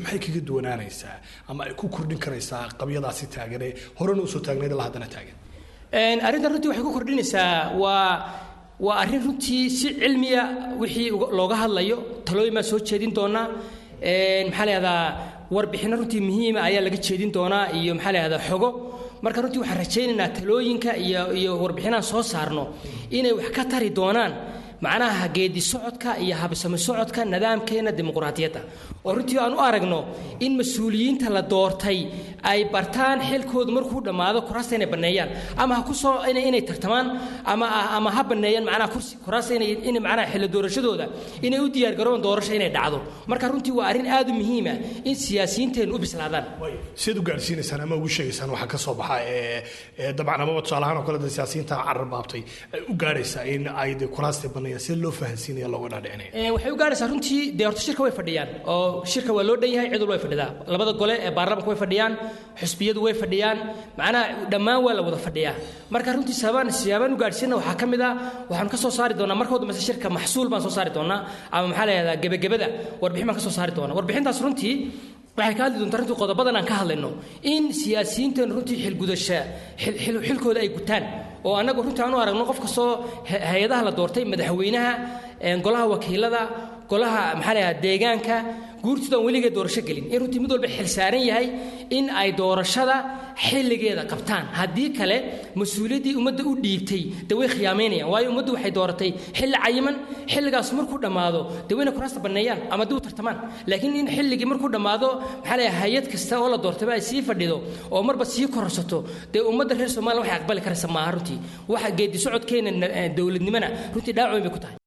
maxay kaga duwanaanaysaa ama ay ku kordhin karaysaa qabyadaasi taagan ee horena usoo taagnayd ilaa haddana taagan arrintan runtii waxay ku kordhinaysaa waa waa arrin runtii si cilmiya wixii looga hadlayo talooyin baan soo jeedin doonaa maxaa layihahdaa warbixinno runtii muhiima ayaa laga jeedin doonaa iyo maxaa layihahdaa xogo marka runtii waxaan rajaynaynaa talooyinka iyo iyo warbixinaan soo saarno inay wax ka tari doonaan macnaha geedi socodka iyo habsami socodka nidaamkeena dimuqraadiyadda oo runtii aan u aragno in mas-uuliyiinta la doortay ay bartaan xilkoodu markuu dhammaado kuraasta inay banneeyaan ama ha ku soo inay tartamaan ama ama ha banneeyaan macnaha kursi kuraasta inay in macnaha xilli doorashadooda inay u diyaargaroon doorasho inay dhacdo marka runtii waa arrin aad u muhiima in siyaasiyiinteenu u bislaadaan siad u gaadhsiinaysaan ama ugu sheegaysaan waxaa ka soo baxa ee dabcan amaba tusaalahaan oo kale de siyaasiyiinta carar baabtay ay u gaadhaysaa in ay de kuraasta banneeyaan si loo fahansiinaya looga dhaadhicinaya waxay u gaadhaysaa runtii dee horta shirka way fadhiyaan oo shirka waa loo dhan yahay cid walba way fadhidaa labada gole ee baarlamanka way fadhiyaan xusbiyadu way fadhiyaan macnaha dhammaan waa la wada fadhiyaa marka runtii sababaan siyaabaan u gaadhsiina waxaa ka mid ah waxaan ka soo saari doonaa marka dambeysa shirka maxsuul baan soo saari doonaa ama maxaa la yihahdaa gebagabada warbixin baan ka soo saari doonaa warbixintaas runtii waxay ka hadli doontaa runtii qodobadan aan ka hadlayno in siyaasiyiinteenu runtii xilgudasha xilkooda ay gutaan oo annagu runtii aan u aragno qof kastoo hay-adaha la doortay madaxweynaha golaha wakiilada golaha maxaa la yihahdaa deegaanka guurtoodan weligeed doorasho gelin in runtii mid walba xil saaran yahay in ay doorashada xilligeeda qabtaan haddii kale mas-uuliyaddii ummadda u dhiibtay dee way khiyaamaynayaan waayo ummaddu waxay dooratay xilli cayiman xilligaas markuu dhammaado dee wayna kuraasta banneeyaan ama dib u tartamaan laakiin in xilligii markuu dhammaado maxaa la hay-ad kasta oo la doortayba ay sii fadhido oo marba sii kororsato dee ummadda reer somaliya waxay aqbali karaysa maaha runtii waxa geedi socodkeena dowladnimona runtii dhaawac weyn bay ku tahay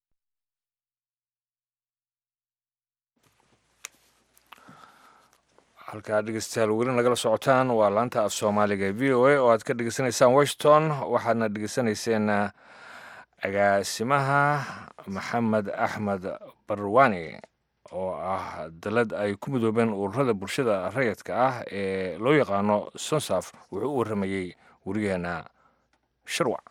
halkaa dhegeystayaal weli nagala socotaan waa laanta af soomaaliga v o a oo aad ka dhegeysanaysaan washington waxaadna dhegeysanayseen agaasimaha maxamed axmed barwani oo ah dalad ay ku midoobeen ururada bulshada rayidka ah ee loo yaqaano sonsaf wuxuu u warramayey werigeena sharwac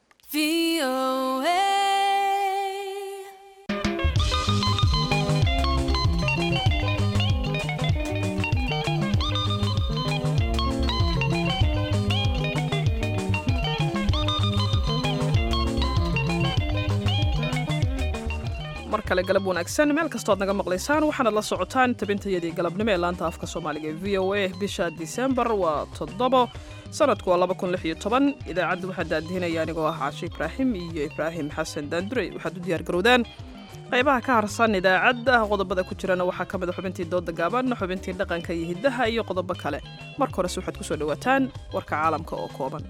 mar kale galab wanaagsan meel kastood naga maqlaysaan waxaanad la socotaan tabintayadii galabnimo ee laanta afka soomaaliga ee v o a bisha disembar waa toddobo sanadku waa laba kun lix iyo toban idaacadda waxaa daadihinaya anigoo ah caashe ibraahim iyo ibraahim xasan daandurey waxaad u diyaargarowdaan qaybaha ka harsan idaacadda qodobada ku jirana waxaa ka mid a xubintii dooda gaaban xubintii dhaqanka iyo hiddaha iyo qodobo kale marka horese waxaad ku soo dhowaataan warka caalamka oo kooban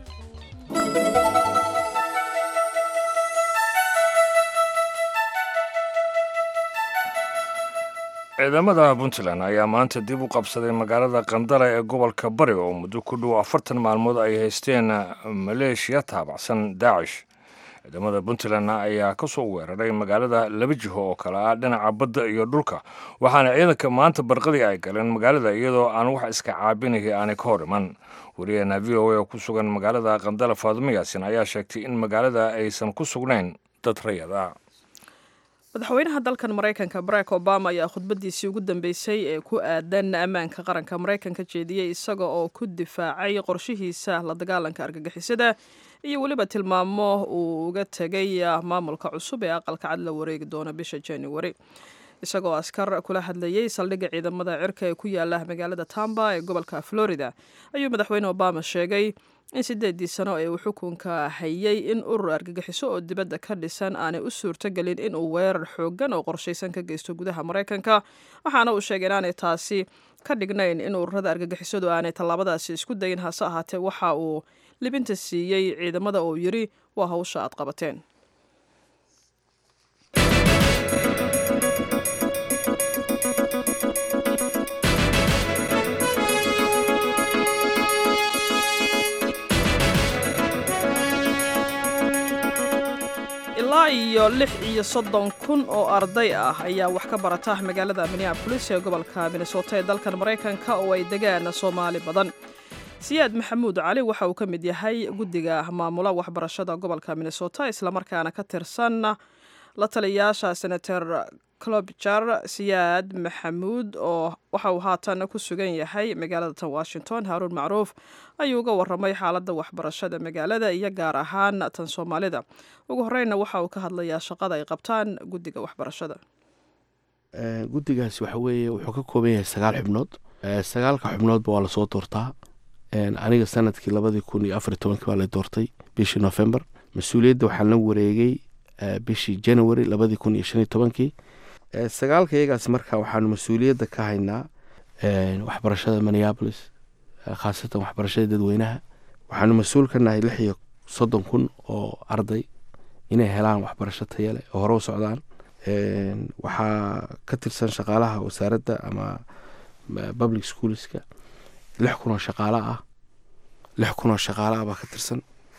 ciidamada puntland ayaa maanta dib u qabsaday magaalada qandala ee gobolka bari oo muddo ku dhow afartan maalmood ay haysteen maleeshiya taabacsan daacish ciidamada puntland ayaa ka soo weeraray magaalada laba jiho oo kale ah dhinaca badda iyo dhulka waxaana ciidanka maanta barqadii ay galeen magaalada iyadoo aan wax iska caabinayay aanay ka hor iman wariyaheena v o a oo ku sugan magaalada qandala faadumo yaasin ayaa sheegtay in magaalada aysan ku sugnayn dad rayad ah madaxweynaha dalkan maraykanka barack obama ayaa khudbadiisii ugu dambeysay ee ku aadan ammaanka qaranka maraykanka jeediyey isaga oo ku difaacay qorshihiisa la dagaalanka argagixisada iyo weliba tilmaamo uu uga tegay maamulka cusub ee aqalka cad la wareegi doona bisha january isagoo askar kula hadlayey saldhigga ciidamada cirka ee ku yaala magaalada tamba ee gobolka florida ayuu madaxweyne obama sheegay in sideedii sano ee uu xukunka hayay in urur argagixiso oo dibadda ka dhisan aanay u suurtogelin inuu weerar xooggan oo qorshaysan ka geysto gudaha maraykanka waxaana uu sheegay inaanay taasi ka dhignayn in ururada argagixisadu aanay tallaabadaasi isku dayin hase ahaatee waxa uu libinta siiyey ciidamada oo yidhi waa hawsha aad qabateen ilaa iyo lix iyo soddon kun oo arday ah ayaa wax ka barata magaalada minneabolis ee gobolka minnesota ee dalkan maraykanka oo ay degaan soomaali badan siyaad maxamuud cali waxa uu ka mid yahay guddiga maamula waxbarashada gobolka minnesota islamarkaana ka tirsan la taliyaasha senator clobijar siyaad maxamuud oo waxa uu haatan ku sugan yahay magaalada tan washington haaruun macruuf ayuu uga waramay xaaladda waxbarashada magaalada iyo gaar ahaan tan soomaalida ugu horeyna waxa uu ka hadlayaa shaqada ay qabtaan guddiga waxbarashada guddigaasi waxa weeye wuxuu ka kooban yahay sagaal xubnood sagaalka xubnoodba waa lasoo doortaa aniga sanadkii labadii kun iyo afar tobankii baa la doortay bishii november mas-uuliyadda waxaan la wareegay bishii january labadii kun iyo shan iyo tobankii sagaalka iyagaas marka waxaanu mas-uuliyadda ka haynaa waxbarashada minneapolis khaasatan waxbarashada dadweynaha waxaanu mas-uul ka nahay lix iyo soddon kun oo arday inay helaan waxbarasho taya leh oo hore u socdaan waxaa ka tirsan shaqaalaha wasaaradda ama public schoolska lix kun oo shaqaalo ah lix kun oo shaqaalo ah baa ka tirsan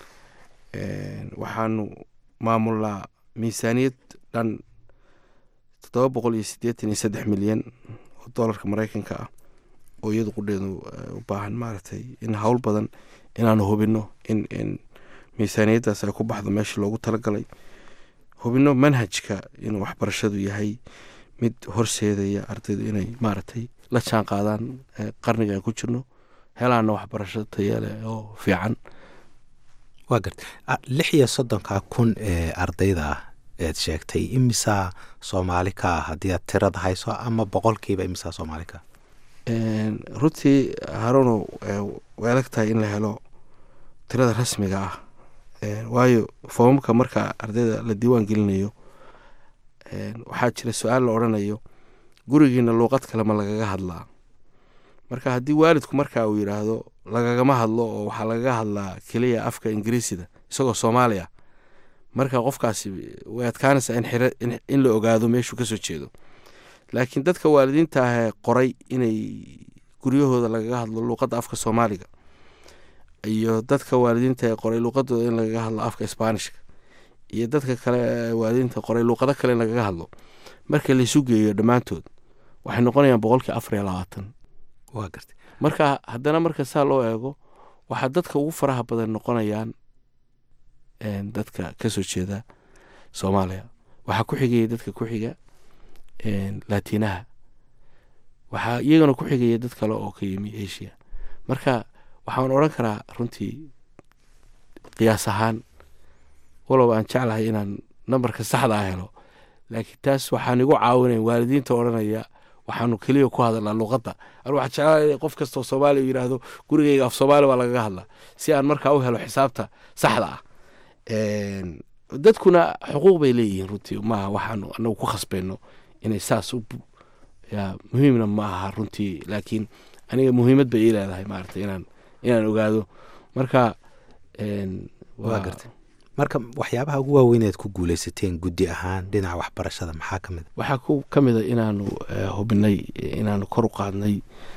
waxaanu maamulnaa miisaaniyad dhan toddoba boqol iyo siddeetan iyo saddex milyan oo doolarka maraykanka ah oo iyadu qudheedu u baahan maaragtay in howl badan inaanu hubinno in in miisaaniyaddaas ay ku baxdo meeshii loogu talagalay hubinno manhajka inuu waxbarashadu yahay mid horseedaya ardaydu inay maaragtay la jaan qaadaan qarniga aan ku jirno helaana waxbarasho tayale oo fiican waa garta lix iyo soddonka kun ee ardayda ah eed sheegtay imisaa soomaali ka ah haddii aad tirada hayso ama boqolkiiba imisaa soomaali ka runtii haruno way adag tahay in la helo tirada rasmiga ah waayo foomamka marka ardayda la diiwaan gelinayo waxaa jira su-aal la odrhanayo gurigiina luuqad kale ma lagaga hadlaa marka haddii waalidku marka uu yidhaahdo lagagama hadlo oo waxaa lagaga hadlaa keliya afka ingiriisida isagoo soomaaliya marka qofkaasi way adkaanaysaa in la ogaado meeshuu kasoo jeedo laakiin dadka waalidiinta ahee qoray inay guryahooda lagaga hadlo luuqadda afka soomaaliga iyo dadka waalidiinta ee qoray luuqadooda in lagaga hadlo afka isbaanishka iyo dadka kale waalidiinta qoray luuqado kale in lagaga hadlo marka laisu geeyo dhammaantood waxay noqonayaan boqolkii afar iyo labaatan waa garta marka haddana marka saa loo eego waxaa dadka ugu faraha badan noqonayaan dadka kasoo jeeda soomaaliya waxaa ku xigaya dadka ku xiga laatinaha waxaa iyagana ku xigaya dad kale oo ka yimi asia marka waxaan odran karaa runtii qiyaas ahaan walow aan jeclahay inaan nambarka saxda ah helo laakiin taas waxaan igu caawinayn waalidiinta odhanaya waxaanu keliya ku hadalnaa luuqadda anu waxaa jeclaa qof kastoo soomaaliya u yidhaahdo gurigeyga af soomaali baa lagaga hadlaa si aan markaa u helo xisaabta saxda ah dadkuna xuquuq bay leeyihiin runtii maaha waxaanu anagu ku khasbayno inay saas u muhiimna ma aha runtii laakiin aniga muhiimad bay ii leedahay maarata inaan inaan ogaado marka waa garta marka waxyaabaha ugu waaweyneed ku guuleysateen guddi ahaan dhinaca waxbarashada maxaa ka mid waxaa ku ka mid a inaanu hubinay inaanu kor u qaadnay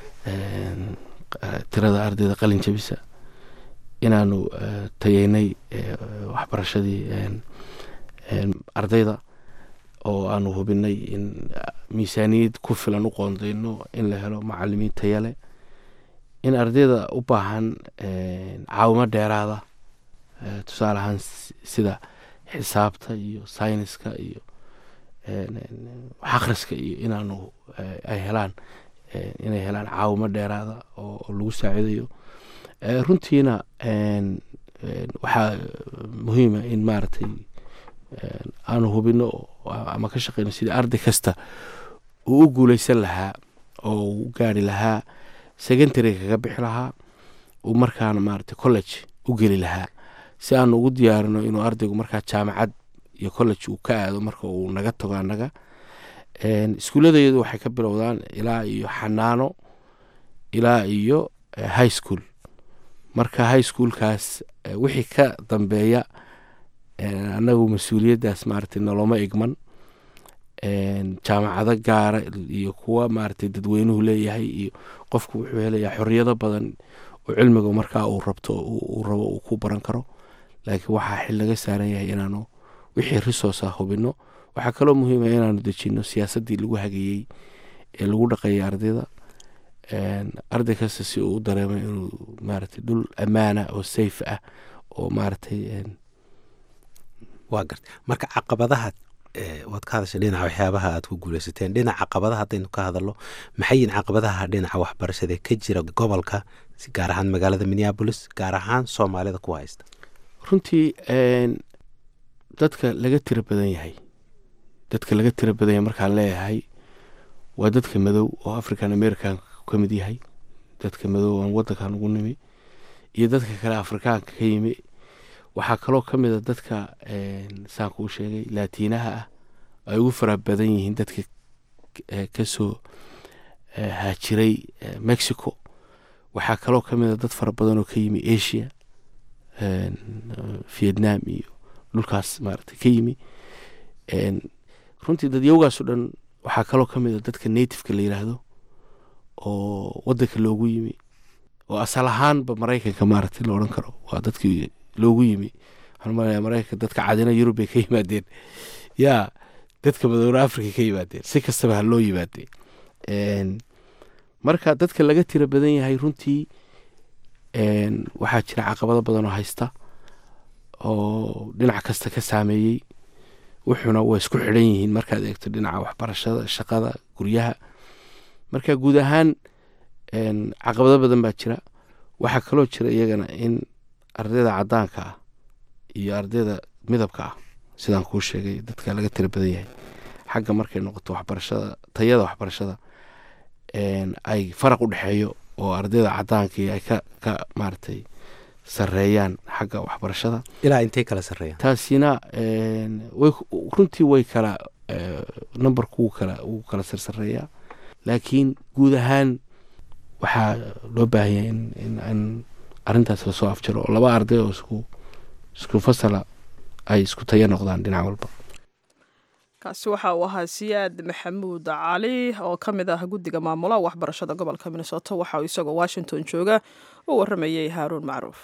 tirada ardayda qalin jabisa inaanu tayeynay waxbarashadii ardayda oo aanu hubinay in miisaaniyad ku filan u qoondeyno in la helo macalimiin tayale in ardayda u baahan caawimo dheeraada tusaale ahaan sida xisaabta iyo sayniska iyo akhriska iyo inaanu ay helaan inay helaan caawimo dheeraada oo lagu saaciidayo runtiina waxaa muhiima in maaragtay aanu hubino ama ka shaqeyno sidii arday kasta uu u guuleysan lahaa oo u gaari lahaa secondary kaga bixi lahaa uu markaana maaragtay college u geli lahaa si aanu ugu diyaarino inuu ardaygu markaa jaamacad iyo college uu ka aado marka uu naga tago annaga iskuuladayadu waxay ka bilowdaan ilaa iyo xanaano ilaa iyo high school marka high schoolkaas wixii ka dambeeya annagu mas-uuliyaddaas maaragtay noloma igman jaamacado gaara iyo kuwa maaragtay dadweynuhu leeyahay iyo qofku wuxuu helayaa xoriyado badan oo cilmiga markaa uu rabto uu rabo uu ku baran karo laakiin waxaa xil laga saaran yahay inaanu wixii resource ah hubino waxaa kaloo muhiima inaanu dejino siyaasaddii lagu hageeyey ee lagu dhaqeeyay ardayda arday kasta si uu u dareemo inuu maaragtay dhul ammaana oo safe ah oo maaragtay waa garta marka caqabadaha waad ka hadashay dhinaca waxyaabaha aad ku guuleysateen dhinaca caqabadaha haddaynu ka hadalno maxay yihin caqabadaha dhinaca waxbarashada ka jira gobolka gaar ahaan magaalada minneabolis gaar ahaan soomaalida ku haysta runtii dadka laga tiro badan yahay dadka laga tiro badan yahay markaan leeyahay waa dadka madow oo african american ka mid yahay dadka madow aan wadankan ugu nimi iyo dadka kale afrikaanka ka yimi waxaa kaloo ka mid a dadka saan kuu sheegay laatiinaha ah ay ugu fara badan yihiin dadka kasoo haajiray mexico waxaa kaloo ka mid a dad fara badan oo ka yimi asia vietnam iyo dhulkaas maarata ka yimi runtii dadyowgaas o dhan waxaa kaloo ka mid a dadka nativeka la yiraahdo oo wadanka loogu yimi oo asal ahaanba maraykanka maarata la odhan karo waa dadkii loogu yimi waxaan malaya maraykanka dadka cadina yurub bay ka yimaadeen yaa dadka madowna africa ka yimaadeen si kastaba ha loo yimaadeen marka dadka laga tiro badan yahay runtii waxaa jira caqabado badan oo haysta oo dhinac kasta ka saameeyey wuxuuna waa isku xidhan yihiin markaad eegto dhinaca waxbarashada shaqada guryaha marka guud ahaan caqabado badan baa jira waxaa kaloo jira iyagana in ardayda cadaanka ah iyo ardayda midabka ah sidaan kuu sheegay dadka laga tiro badan yahay xagga markay noqoto waxbarashada tayada waxbarashada ay faraq u dhexeeyo oo ardayda cadaankii ay ka ka maaragtay sareeyaan xagga waxbarashada ilaa intay kala sareeyaan taasina way runtii way kala numberku wuu kala wuu kala sarsareeyaa laakiin guud ahaan waxaa loo baahan yahay in in in arrintaas lasoo afjaro oo laba arday oo isku isku fasala ay isku tayo noqdaan dhinac walba kaasi waxa uu ahaa siyaad maxamuud cali oo ka mid ah guddiga maamulaha waxbarashada gobolka minnesota waxa uu isagoo washington jooga u waramayey haaruun macruuf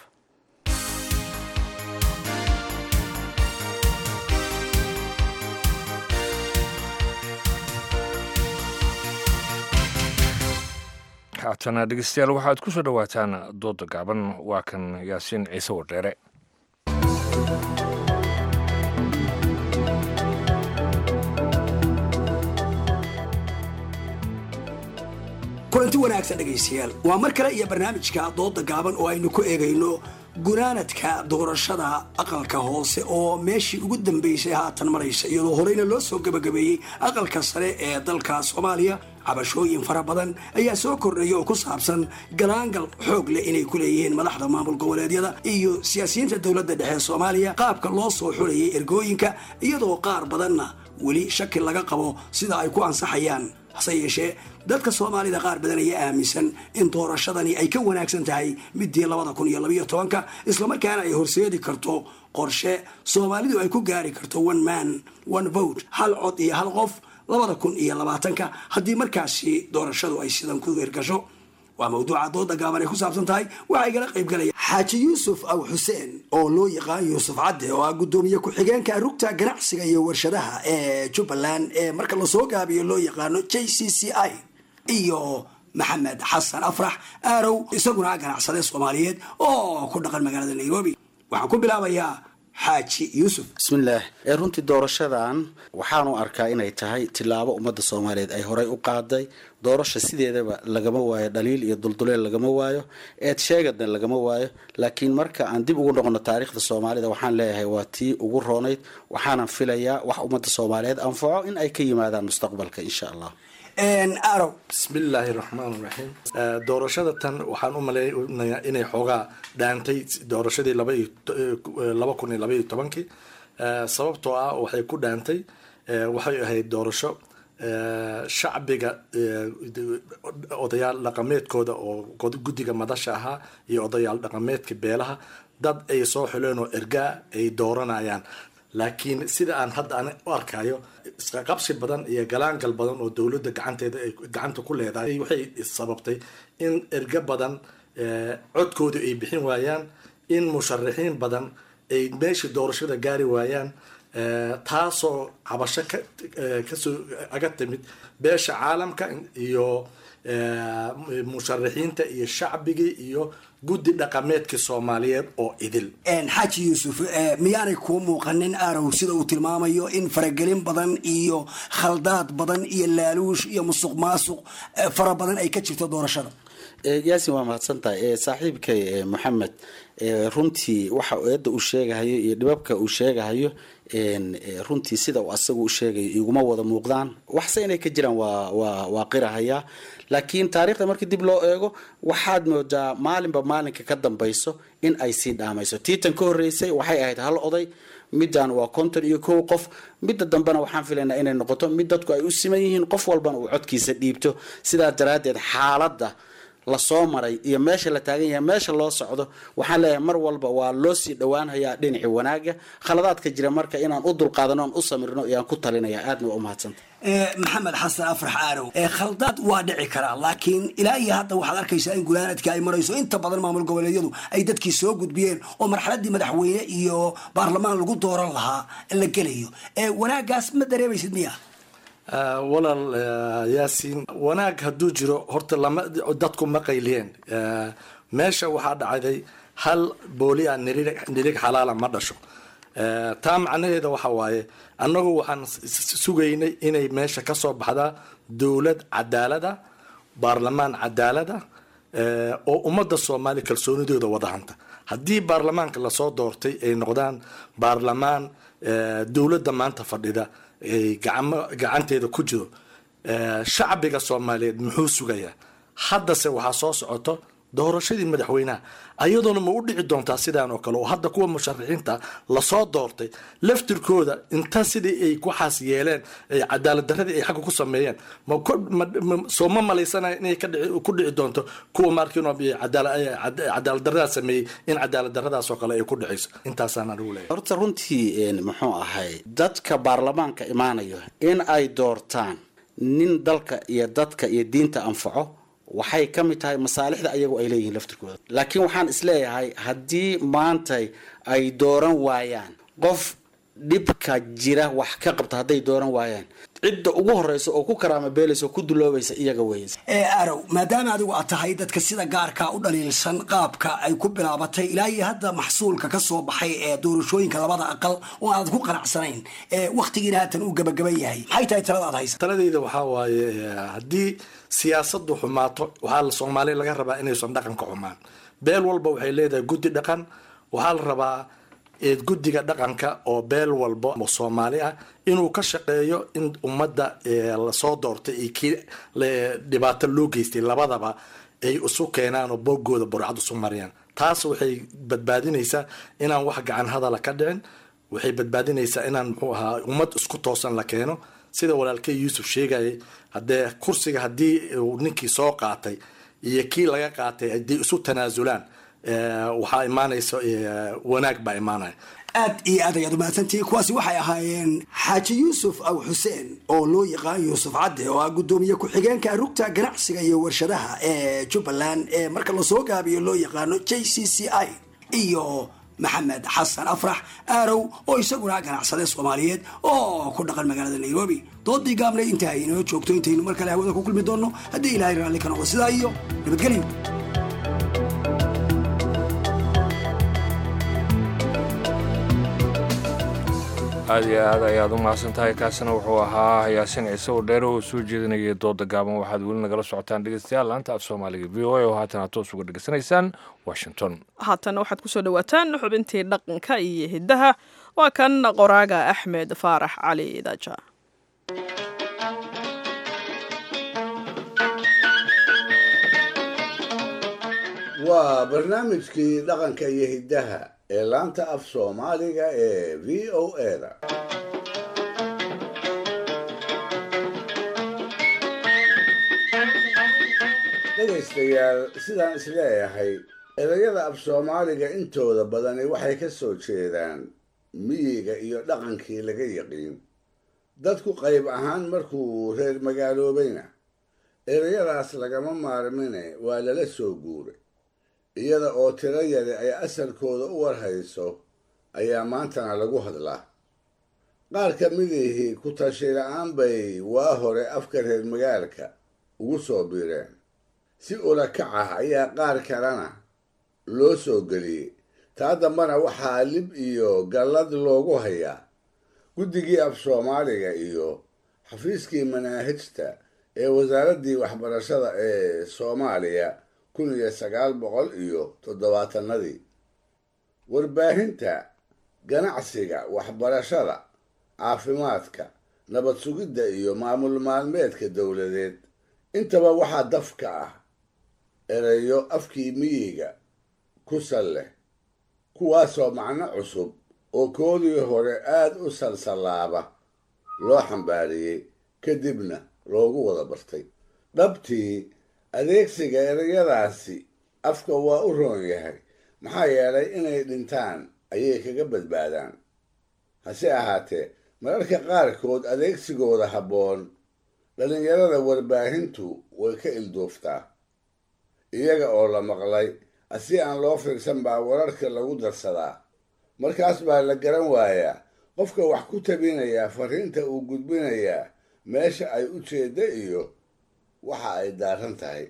haatana dhegeystayaal waxaad ku soo dhowaataan dooda gaaban waa kan yaasiin ciise wardheere kulanti wanaagsan dhegaystayaal waa mar kale iyo barnaamijka dooda gaaban oo aynu ku eegayno gunaanadka doorashada aqalka hoose oo meeshii ugu dambaysay haatan maraysa iyadoo horeyna loo soo gabagabeeyey aqalka sare ee dalka soomaaliya cabashooyin fara badan ayaa soo kordhaya oo ku saabsan galaangal xoog leh inay ku leeyihiin madaxda maamul goboleedyada iyo siyaasiyiinta dowladda dhexe soomaaliya qaabka loo soo xulayay ergooyinka iyadoo qaar badanna weli shaki laga qabo sida ay ku ansaxayaan hase yeeshee dadka soomaalida qaar badan ayaa aaminsan in doorashadani ay ka wanaagsan tahay midii labada kun iyo labayo tobanka islamarkaana ay horseedi karto qorshe soomaalidu ay ku gaari karto one man one vote hal cod iyo hal qof labada kun iyo labaatanka haddii markaasi doorashadu ay sidan ku hirgasho waa mawduuca dooda gaaban ay ku saabsan tahay waxaa igala qayb galaya xaaji yuusuf aw xuseen oo loo yaqaan yuusuf cadde oo ah guddoomiye ku-xigeenka rugta ganacsiga iyo warshadaha ee jubbaland ee marka lasoo gaabiyo loo yaqaano j c c i iyo maxamed xasan afrax aarow isaguna ganacsade soomaaliyeed oo ku dhaqan magaalada nairobi waxaan ku bilaabayaa xaaji yuusuf bismillaah ee runtii doorashadan waxaanu arkaa inay tahay tilaabo ummadda soomaaliyeed ay horey u qaaday doorasha sideedaba lagama waayo dhaliil iyo dulduleel lagama waayo eed sheegadna lagama waayo laakiin marka aan dib ugu noqono taariikhda soomaalida waxaan leeyahay waa tii ugu roonayd waxaanan filayaa wax ummadda soomaaliyeed anfaco in ay ka yimaadaan mustaqbalka insha allah arow bismillaahi raxmaan raxiim doorashada tan waxaan u malaynayaa inay xoogaa dhaantay doorashadii laba kun iyo laba iyo tobankii sababtoo ah waxay ku dhaantay waxay ahayd doorasho shacbiga odayaal dhaqameedkooda oo guddiga madasha ahaa iyo odayaal dhaqameedka beelaha dad ay soo xuleen oo ergaa ay dooranayaan laakiin sida aan hadda an u arkayo isqaqabsi badan iyo galaangal badan oo dowladda gacanteeda ay gacanta ku leedahay waxay sababtay in erga badan codkooda ay bixin waayaan in musharaxiin badan ay meeshii doorashada gaari waayaan taasoo cabasho ka kasoo aga timid beesha caalamka iyo musharaxiinta iyo shacbigii iyo guddi dhaqameedkii soomaaliyeed oo idil xaaji yuusuf miyaanay kuu muuqanin arow sida uu tilmaamayo in faragelin badan iyo khaldaad badan iyo laaluush iyo musuq maasuq fara badan ay ka jirto doorashada yaasin waa mahadsantahay saaxiibkay moxamed runtii waxa eedda uu sheegahayo iyo dhibabka uu sheegahayo runtii sida uu asagu u sheegayo iguma wada muuqdaan waxse inay ka jiraan waa waa waa qirahayaa laakiin taariikhda markii dib loo eego waxaad moodaa maalinba maalinka ka dambayso in ay sii dhaamayso tiitan ka horreysay waxay ahayd hal oday middan waa konton iyo kow qof midda dambena waxaan filaynaa inay noqoto mid dadku ay u siman yihiin qof walbana uu codkiisa dhiibto sidaas daraaddeed xaaladda lasoo maray iyo meesha la taagan yahay meesha loo socdo waxaan leeyahay mar walba waa loo sii dhowaanhayaa dhinaci wanaaga khaladaadka jira marka inaan u dulqaadano on u samirno ayaan ku talinaya aadna waa umahadsanta maxamed xasan afrax aarow khaldaad waa dhici karaa laakiin ilaa iyo hadda waxaad arkaysaa in gunaanadka ay marayso inta badan maamul goboleedyadu ay dadkii soo gudbiyeen oo marxaladii madaxweyne iyo baarlamaan lagu dooran lahaa la gelayo wanaagaas ma dareemaysid miya walaal yaasiin wanaag hadduu jiro horta lama dadku ma qayliyeen meesha waxaa dhacday hal booli a nirig xalaala ma dhasho taa macnaheeda waxa waaye annagu waxaan sugaynay inay meesha ka soo baxdaa dowlad cadaalada baarlamaan cadaalada oo ummadda soomaaliya kalsoonidooda wada hanta haddii baarlamaanka lasoo doortay ay noqdaan baarlamaan dowladda maanta fadhida gacanteeda ku jiro shacbiga soomaaliyeed muxuu sugayaa haddase waxaa soo socoto doorashadii madaxweynaha ayadoona ma u dhici doontaa sidaan oo kale oo hadda kuwa musharaxiinta lasoo doortay laftirkooda inta sidii ay waxaas yeeleen cadaalad daradii ay xagga ku sameeyeen soo ma malaysanaya inay ku dhici doonto kuwa markin cadaalad daradaa sameeyey in cadaalad daradaas oo kale ay ku dhicayso intaasaan anigu leeyahay horta runtii muxuu ahay dadka baarlamaanka imaanayo in ay doortaan nin dalka iyo dadka iyo diinta anfaco waxay ka mid tahay masaalixda ayagu ay leeyihiin laftirkooda laakiin waxaan isleeyahay haddii maantay ay dooran waayaan qof dhibka jira wax ka qabta hadday dooran waayaan cidda ugu horeysa oo ku karaama beelaysa oo ku duloobaysa iyaga weeye ee arow maadaama adigu aad tahay dadka sida gaarka u dhaliilsan qaabka ay ku bilaabatay ilaa iyo hadda maxsuulka ka soo baxay ee doorashooyinka labada aqal oo aanad ku qanacsanayn ee wakhtigiina haatan uu gabagaban yahay maxay tahay talada aad haysa taladeyda waxaa waaye haddii siyaasadu xumaato waxaa soomaaliya laga rabaa inaysan dhaqanka xumaan beel walba waxay leedahay guddi dhaqan waxaa la rabaa guddiga dhaqanka oo beel walba oo soomaali ah inuu ka shaqeeyo in ummadda lasoo doortay iyo kii dhibaato loo geystay labadaba ay isu keenaan oo boogooda burcad isu mariyaan taas waxay badbaadinaysaa inaan wax gacan hadala ka dhicin waxay badbaadinaysaa inaan muxuu ahaa ummad isku toosan la keeno sida walaalkey yuusuf sheegayay haddee kursiga haddii uu ninkii soo qaatay iyo kii laga qaatay haddii isu tanaasulaan waxaa imaanaysa wanaag baa imaanaya aad iyo aad ayaad umahadsantihiin kuwaasi waxay ahaayeen xaaji yuusuf aw xuseen oo loo yaqaan yuusuf cadde oo ah guddoomiye ku-xigeenka rugta ganacsiga iyo warshadaha ee jubbaland ee marka lasoo gaabiyo loo yaqaano j c c i iyo maxamed xasan afrax aarow oo isaguna ganacsade soomaaliyeed oo ku dhaqan magaalada nairobi doodii gaabnay inta ay inoo joogto intaynu mar kale hawada ku kulmi doonno haddii ilaahay raalli ka noqdo sidaa iyo nabadgelyo aad iyo aad ayaad u mahadsan tahay kaasina wuxuu ahaa yaasin ciise oo dheer oo soo jeedinayay dooda gaaban waxaad weli nagala socotaan dhegeystayaal laanta af soomaaliga v o a oo haatan aad toos uga dhegeysanaysaan washington haatan waxaad kusoo dhawaataan xubintii dhaqanka iyo hiddaha waa kan qoraaga axmed faarax cali daaja waa barnaamijkii dhaqanka iyo hiddaha ee laanta af soomaaliga ee v o eda dhegaystayaal sidaan isleeyahay erayada af soomaaliga intooda badani waxay ka soo jeedaan miyiga iyo dhaqankii laga yaqiin dadku qayb ahaan markuu reer magaaloobayna erayadaas lagama maarmine waa lala soo guuray iyada oo tiro yari ay asalkooda u warhayso ayaa maantana lagu hadlaa qaar ka midihii ku tashi la-aan bay waa hore afka reer magaalka ugu soo biireen si ula kac ah ayaa qaar kalena loo soo geliyey taa dambana waxaa lib iyo gallad loogu hayaa guddigii af soomaaliga iyo xafiiskii manaahijta ee wasaaraddii waxbarashada ee soomaaliya kun iyo sagaal boqol iyo toddobaatanadii warbaahinta ganacsiga waxbarashada caafimaadka nabad sugidda iyo maamul maalmeedka dowladeed intaba waxaa dafka ah erayo afkii miyiga ku sal leh kuwaasoo macno cusub oo koodii hore aad u salsallaaba loo xambaariyey kadibna loogu wada bartay dhabtii adeegsiga erayadaasi afka waa u roon yahay maxaa yeelay inay dhintaan ayay kaga badbaadaan hase ahaatee mararka qaarkood adeegsigooda habboon dhallinyarada warbaahintu way ka ilduuftaa iyaga oo la maqlay asi aan loo fiirsan baa wararka lagu darsadaa markaas baa la garan waayaa qofka wax ku tabinayaa fariinta uu gudbinayaa meesha ay u jeedda iyo waxa ay daaran tahay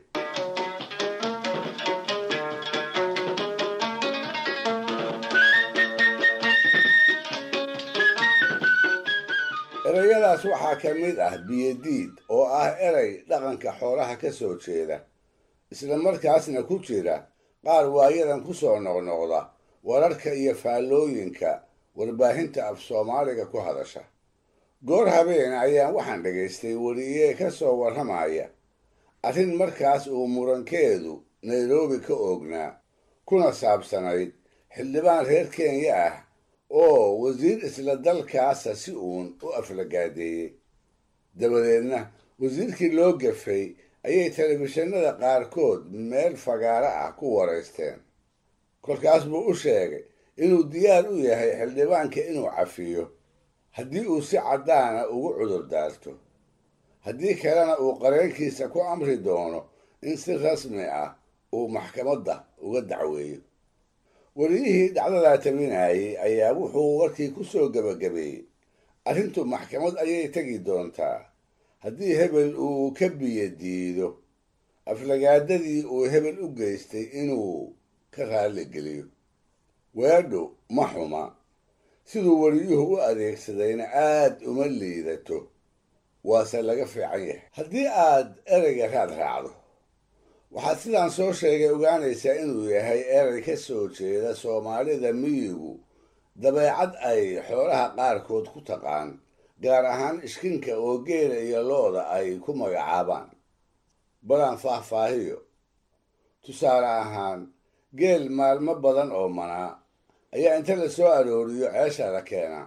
erayadaas waxaa ka mid ah biyadiid oo ah eray dhaqanka xoolaha ka soo jeeda isla markaasna ku jira qaar waayadan ku soo noqnoqda wararka iyo faallooyinka warbaahinta af soomaaliga ku hadasha goor habeen ayaan waxaan dhagaystay weriye ka soo warramaya arrin markaas uu murankeedu nairobi ka oognaa kuna saabsanayd xildhibaan reer kenya ah oo wasiir isla dalkaasa si uun u aflagaadeeyey dabadeedna wasiirkii loo gafay ayay telefishinada qaarkood meel fagaaro ah ku waraysteen kolkaas buu u sheegay inuu diyaar u yahay xildhibaanka inuu cafiyo haddii uu si caddaana ugu cudur daarto haddii kalena uu qareenkiisa ku amri doono in si rasmi ah uu maxkamadda uga dacweeyo weliyihii dhacdadaa tabinayay ayaa wuxuu warkii ku soo gebagabeeyey arrintu maxkamad ayay tegi doontaa haddii hebel uu ka biyo diido aflagaadadii uu hebel u geystay inuu ka raalli geliyo weedhu ma xuma siduu weliyuhu u adeegsadayna aad uma liidato waase laga fiican yahay haddii aad ereyga raad raacdo waxaad sidaan soo sheegay ogaanaysaa inuu yahay erey ka soo jeeda soomaalida miyigu dabeecad ay xoolaha qaarkood ku taqaan gaar ahaan ishkinka oo geela iyo lo-da ay ku magacaabaan balaan faahfaahiyo tusaale ahaan geel maalmo badan oo manaa ayaa inta la soo arooriyo ceesha la keenaa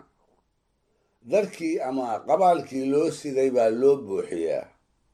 darkii ama qabaalkii loo siday baa loo buuxiyaa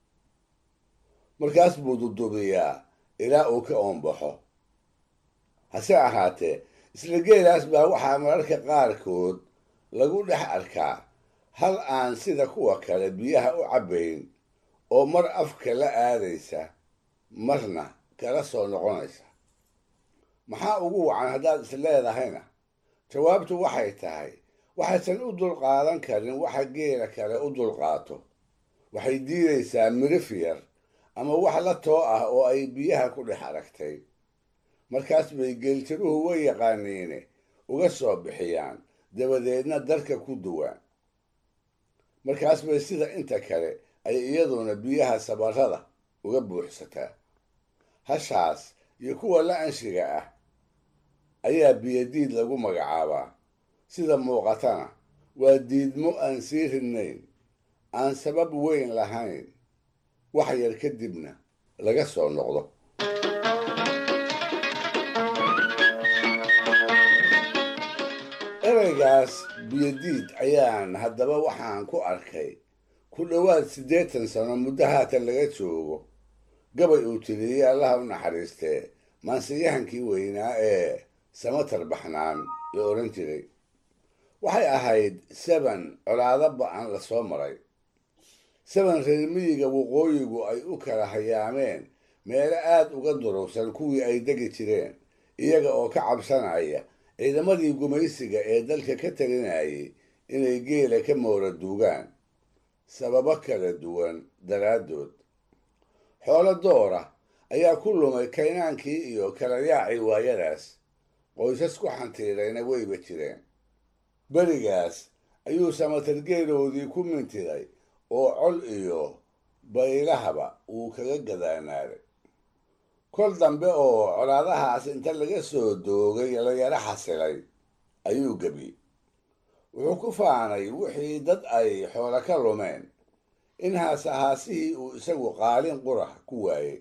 markaas buu dudubiyaa ilaa uu ka oonbaxo hase ahaatee isla geelaas baa waxaa mararka qaarkood lagu dhex arkaa hal aan sida kuwa kale biyaha u cabbayn oo mar afka la aadaysa marna kala soo noqonaysa maxaa ugu wacan haddaad is leedahayna jawaabtu waxay tahay waxaysan u dulqaadan karin waxa geela kale u dulqaato waxay diidaysaa mirif yar ama wax la too ah oo ay biyaha ku dhex aragtay markaas bay geeltiruhu way yaqaaniine uga soo bixiyaan dabadeedna darka ku duwaan markaas bay sida inta kale ay iyaduna biyaha sabarrada uga buuxsataa hashaas iyo kuwa la anshiga ah ayaa biyadiid lagu magacaabaa sida muuqatana waa diidmo aan sii ridnayn aan sabab weyn lahayn wax yar kadibna laga soo noqdo ereygaas biyadiid ayaan haddaba waxaan ku arkay ku dhowaad siddeetan sano muddo haatan laga joogo gabay uu tiriyey allaha u naxariistee maansiyahankii weynaa ee samatar baxnaan la odhan jiray waxay ahayd seban colaado ba-an la soo maray seban reer miyiga waqooyigu ay u kala hayaameen meelo aad uga durugsan kuwii ay degi jireen iyaga oo ka cabsanaya ciidamadii gumaysiga ee dalka ka talinayay inay geela ka moora duugaan sababo kala duwan daraaddood xoolo doora ayaa ku lumay kaynaankii iyo kala yaacii waayadaas qoysas ku xantiirayna weyba jireen berigaas ayuu samatargeeloodii ku mintiday oo col iyo baylahaba uu kaga gadaanaaday kol dambe oo colaadahaas inta laga soo doogay la yaro xasilay ayuu gebi wuxuu ku faanay wixii dad ay xoolo ka lumeen in haasahaasihii uu isagu qaalin qurax ku waayey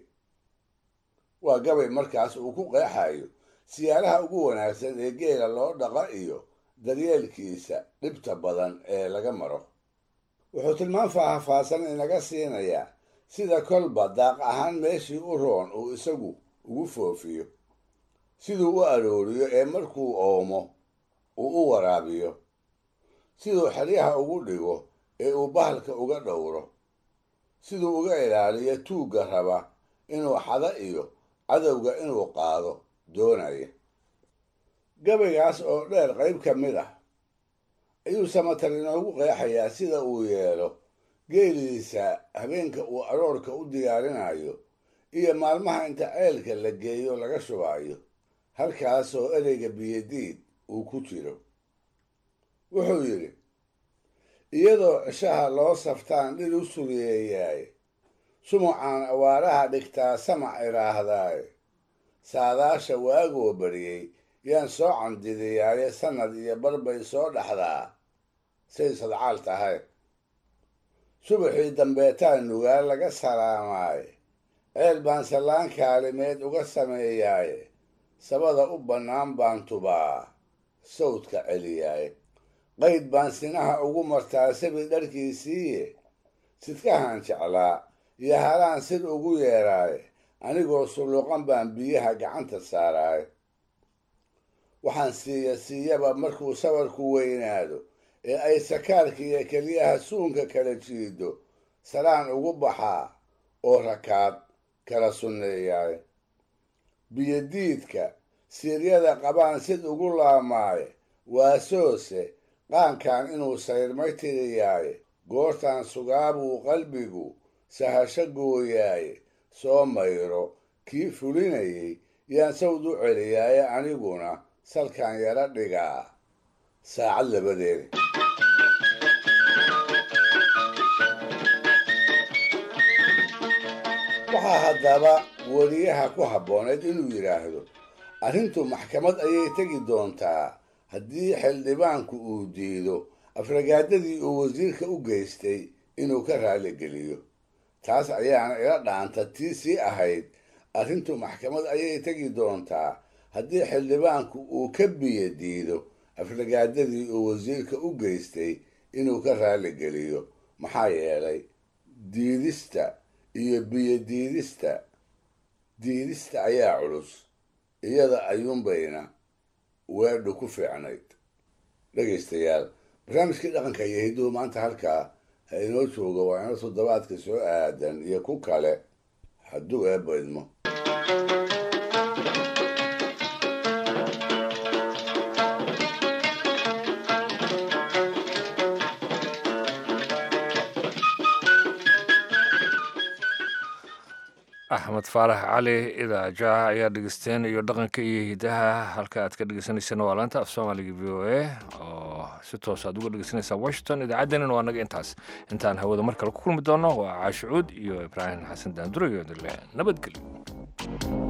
waa gabay markaas uu ku qeexayo siyaalaha ugu wanaagsan ee geela loo dhaqa iyo daryeelkiisa dhibta badan ee laga maro wuxuu tilmaan faahfaahsan inaga siinayaa sida kolba daaq ahaan meeshii u roon uu isagu ugu foofiyo siduu u arooriyo ee markuu oomo uu u waraabiyo siduu xeryaha ugu dhigo ee uu bahalka uga dhowro siduu uga ilaaliyo tuugga raba inuu xada iyo cadowga inuu qaado doonaya gabaygaas oo dheer qayb ka mid ah ayuu samatar inoogu qeexayaa sida uu yeelo geeliisa habeenka uu aroorka u diyaarinayo iyo maalmaha inta ceelka la geeyo laga shubaayo halkaasoo ereyga biyadiid uu ku jiro wuxuu yidhi iyadoo cishaha loo saftaan dhir u sugeeyaay sumucaan awaaraha dhigtaa samac idhaahdaaye saadaasha waagoo bariyey yaan soo candidiyaaye sannad iyo barbay soo dhaxdaa say sadcaal tahay subaxii dambeetaa nugaal laga salaamaaye ceel baan sallaan kaalimeed uga sameeyaaye sabada u bannaan baan tubaa sawdka celiyaaye qayd baan sinaha ugu martaa sabi dharkiisiiye sidkahaan jeclaa iyo halaan sid ugu yeeraaye anigoo sulluqan baan biyaha gacanta saaraaye waxaan siiya siiyaba markuu sabarku weynaado ee ay sakaarka iyo keliyaha suunka kala jiido salaan ugu baxaa oo rakaad kala sunneeyaaye biyodiidka siiryada qabaan sid ugu laamaaye waasoose qaankan inuu sayrmay tiriyaaye goortaan sugaabuu qalbigu sahasho gooyaaye soo mayro kii fulinayay yaan sawd u celiyaaye aniguna salkaan yaro dhigaa saacad labadeeda waxaa haddaba weriyaha ku habbooneed inuu yidhaahdo arrintu maxkamad ayay tegi doontaa haddii xildhibaanku uu diido afragaadadii uu wasiirka u geystay inuu ka raaligeliyo taas ayaana ila dhaanta tii sii ahayd arrintu maxkamad ayay tegi doontaa haddii xildhibaanku uu ka biyo diido afragaadadii uu wasiirka u geystay inuu ka raaligeliyo maxaa yeelay diidista iyo biyo diidista diidista ayaa culus iyada ayuunbayna weedhu ku fiicnayd dhegaystayaal barnaamijkii dhaqanka iyo hidduhu maanta halkaa ha inoo jooga waa ina toddobaadka soo aadan iyo ku kale hadduu eebba idmo axmed faarax cali idaajaha ayaa dhegeysteen iyo dhaqanka iyo hidaha halka aad ka dhegeysaneyseen waa laanta af soomaaliga v o a oo si toos aad uga dhegeysanaysaa washington idaacaddeenina waa naga intaas intaan hawada mar kale ku kulmi doono waa caashicuud iyo ibraahim xasan daanduro iyo dile nabadgelyo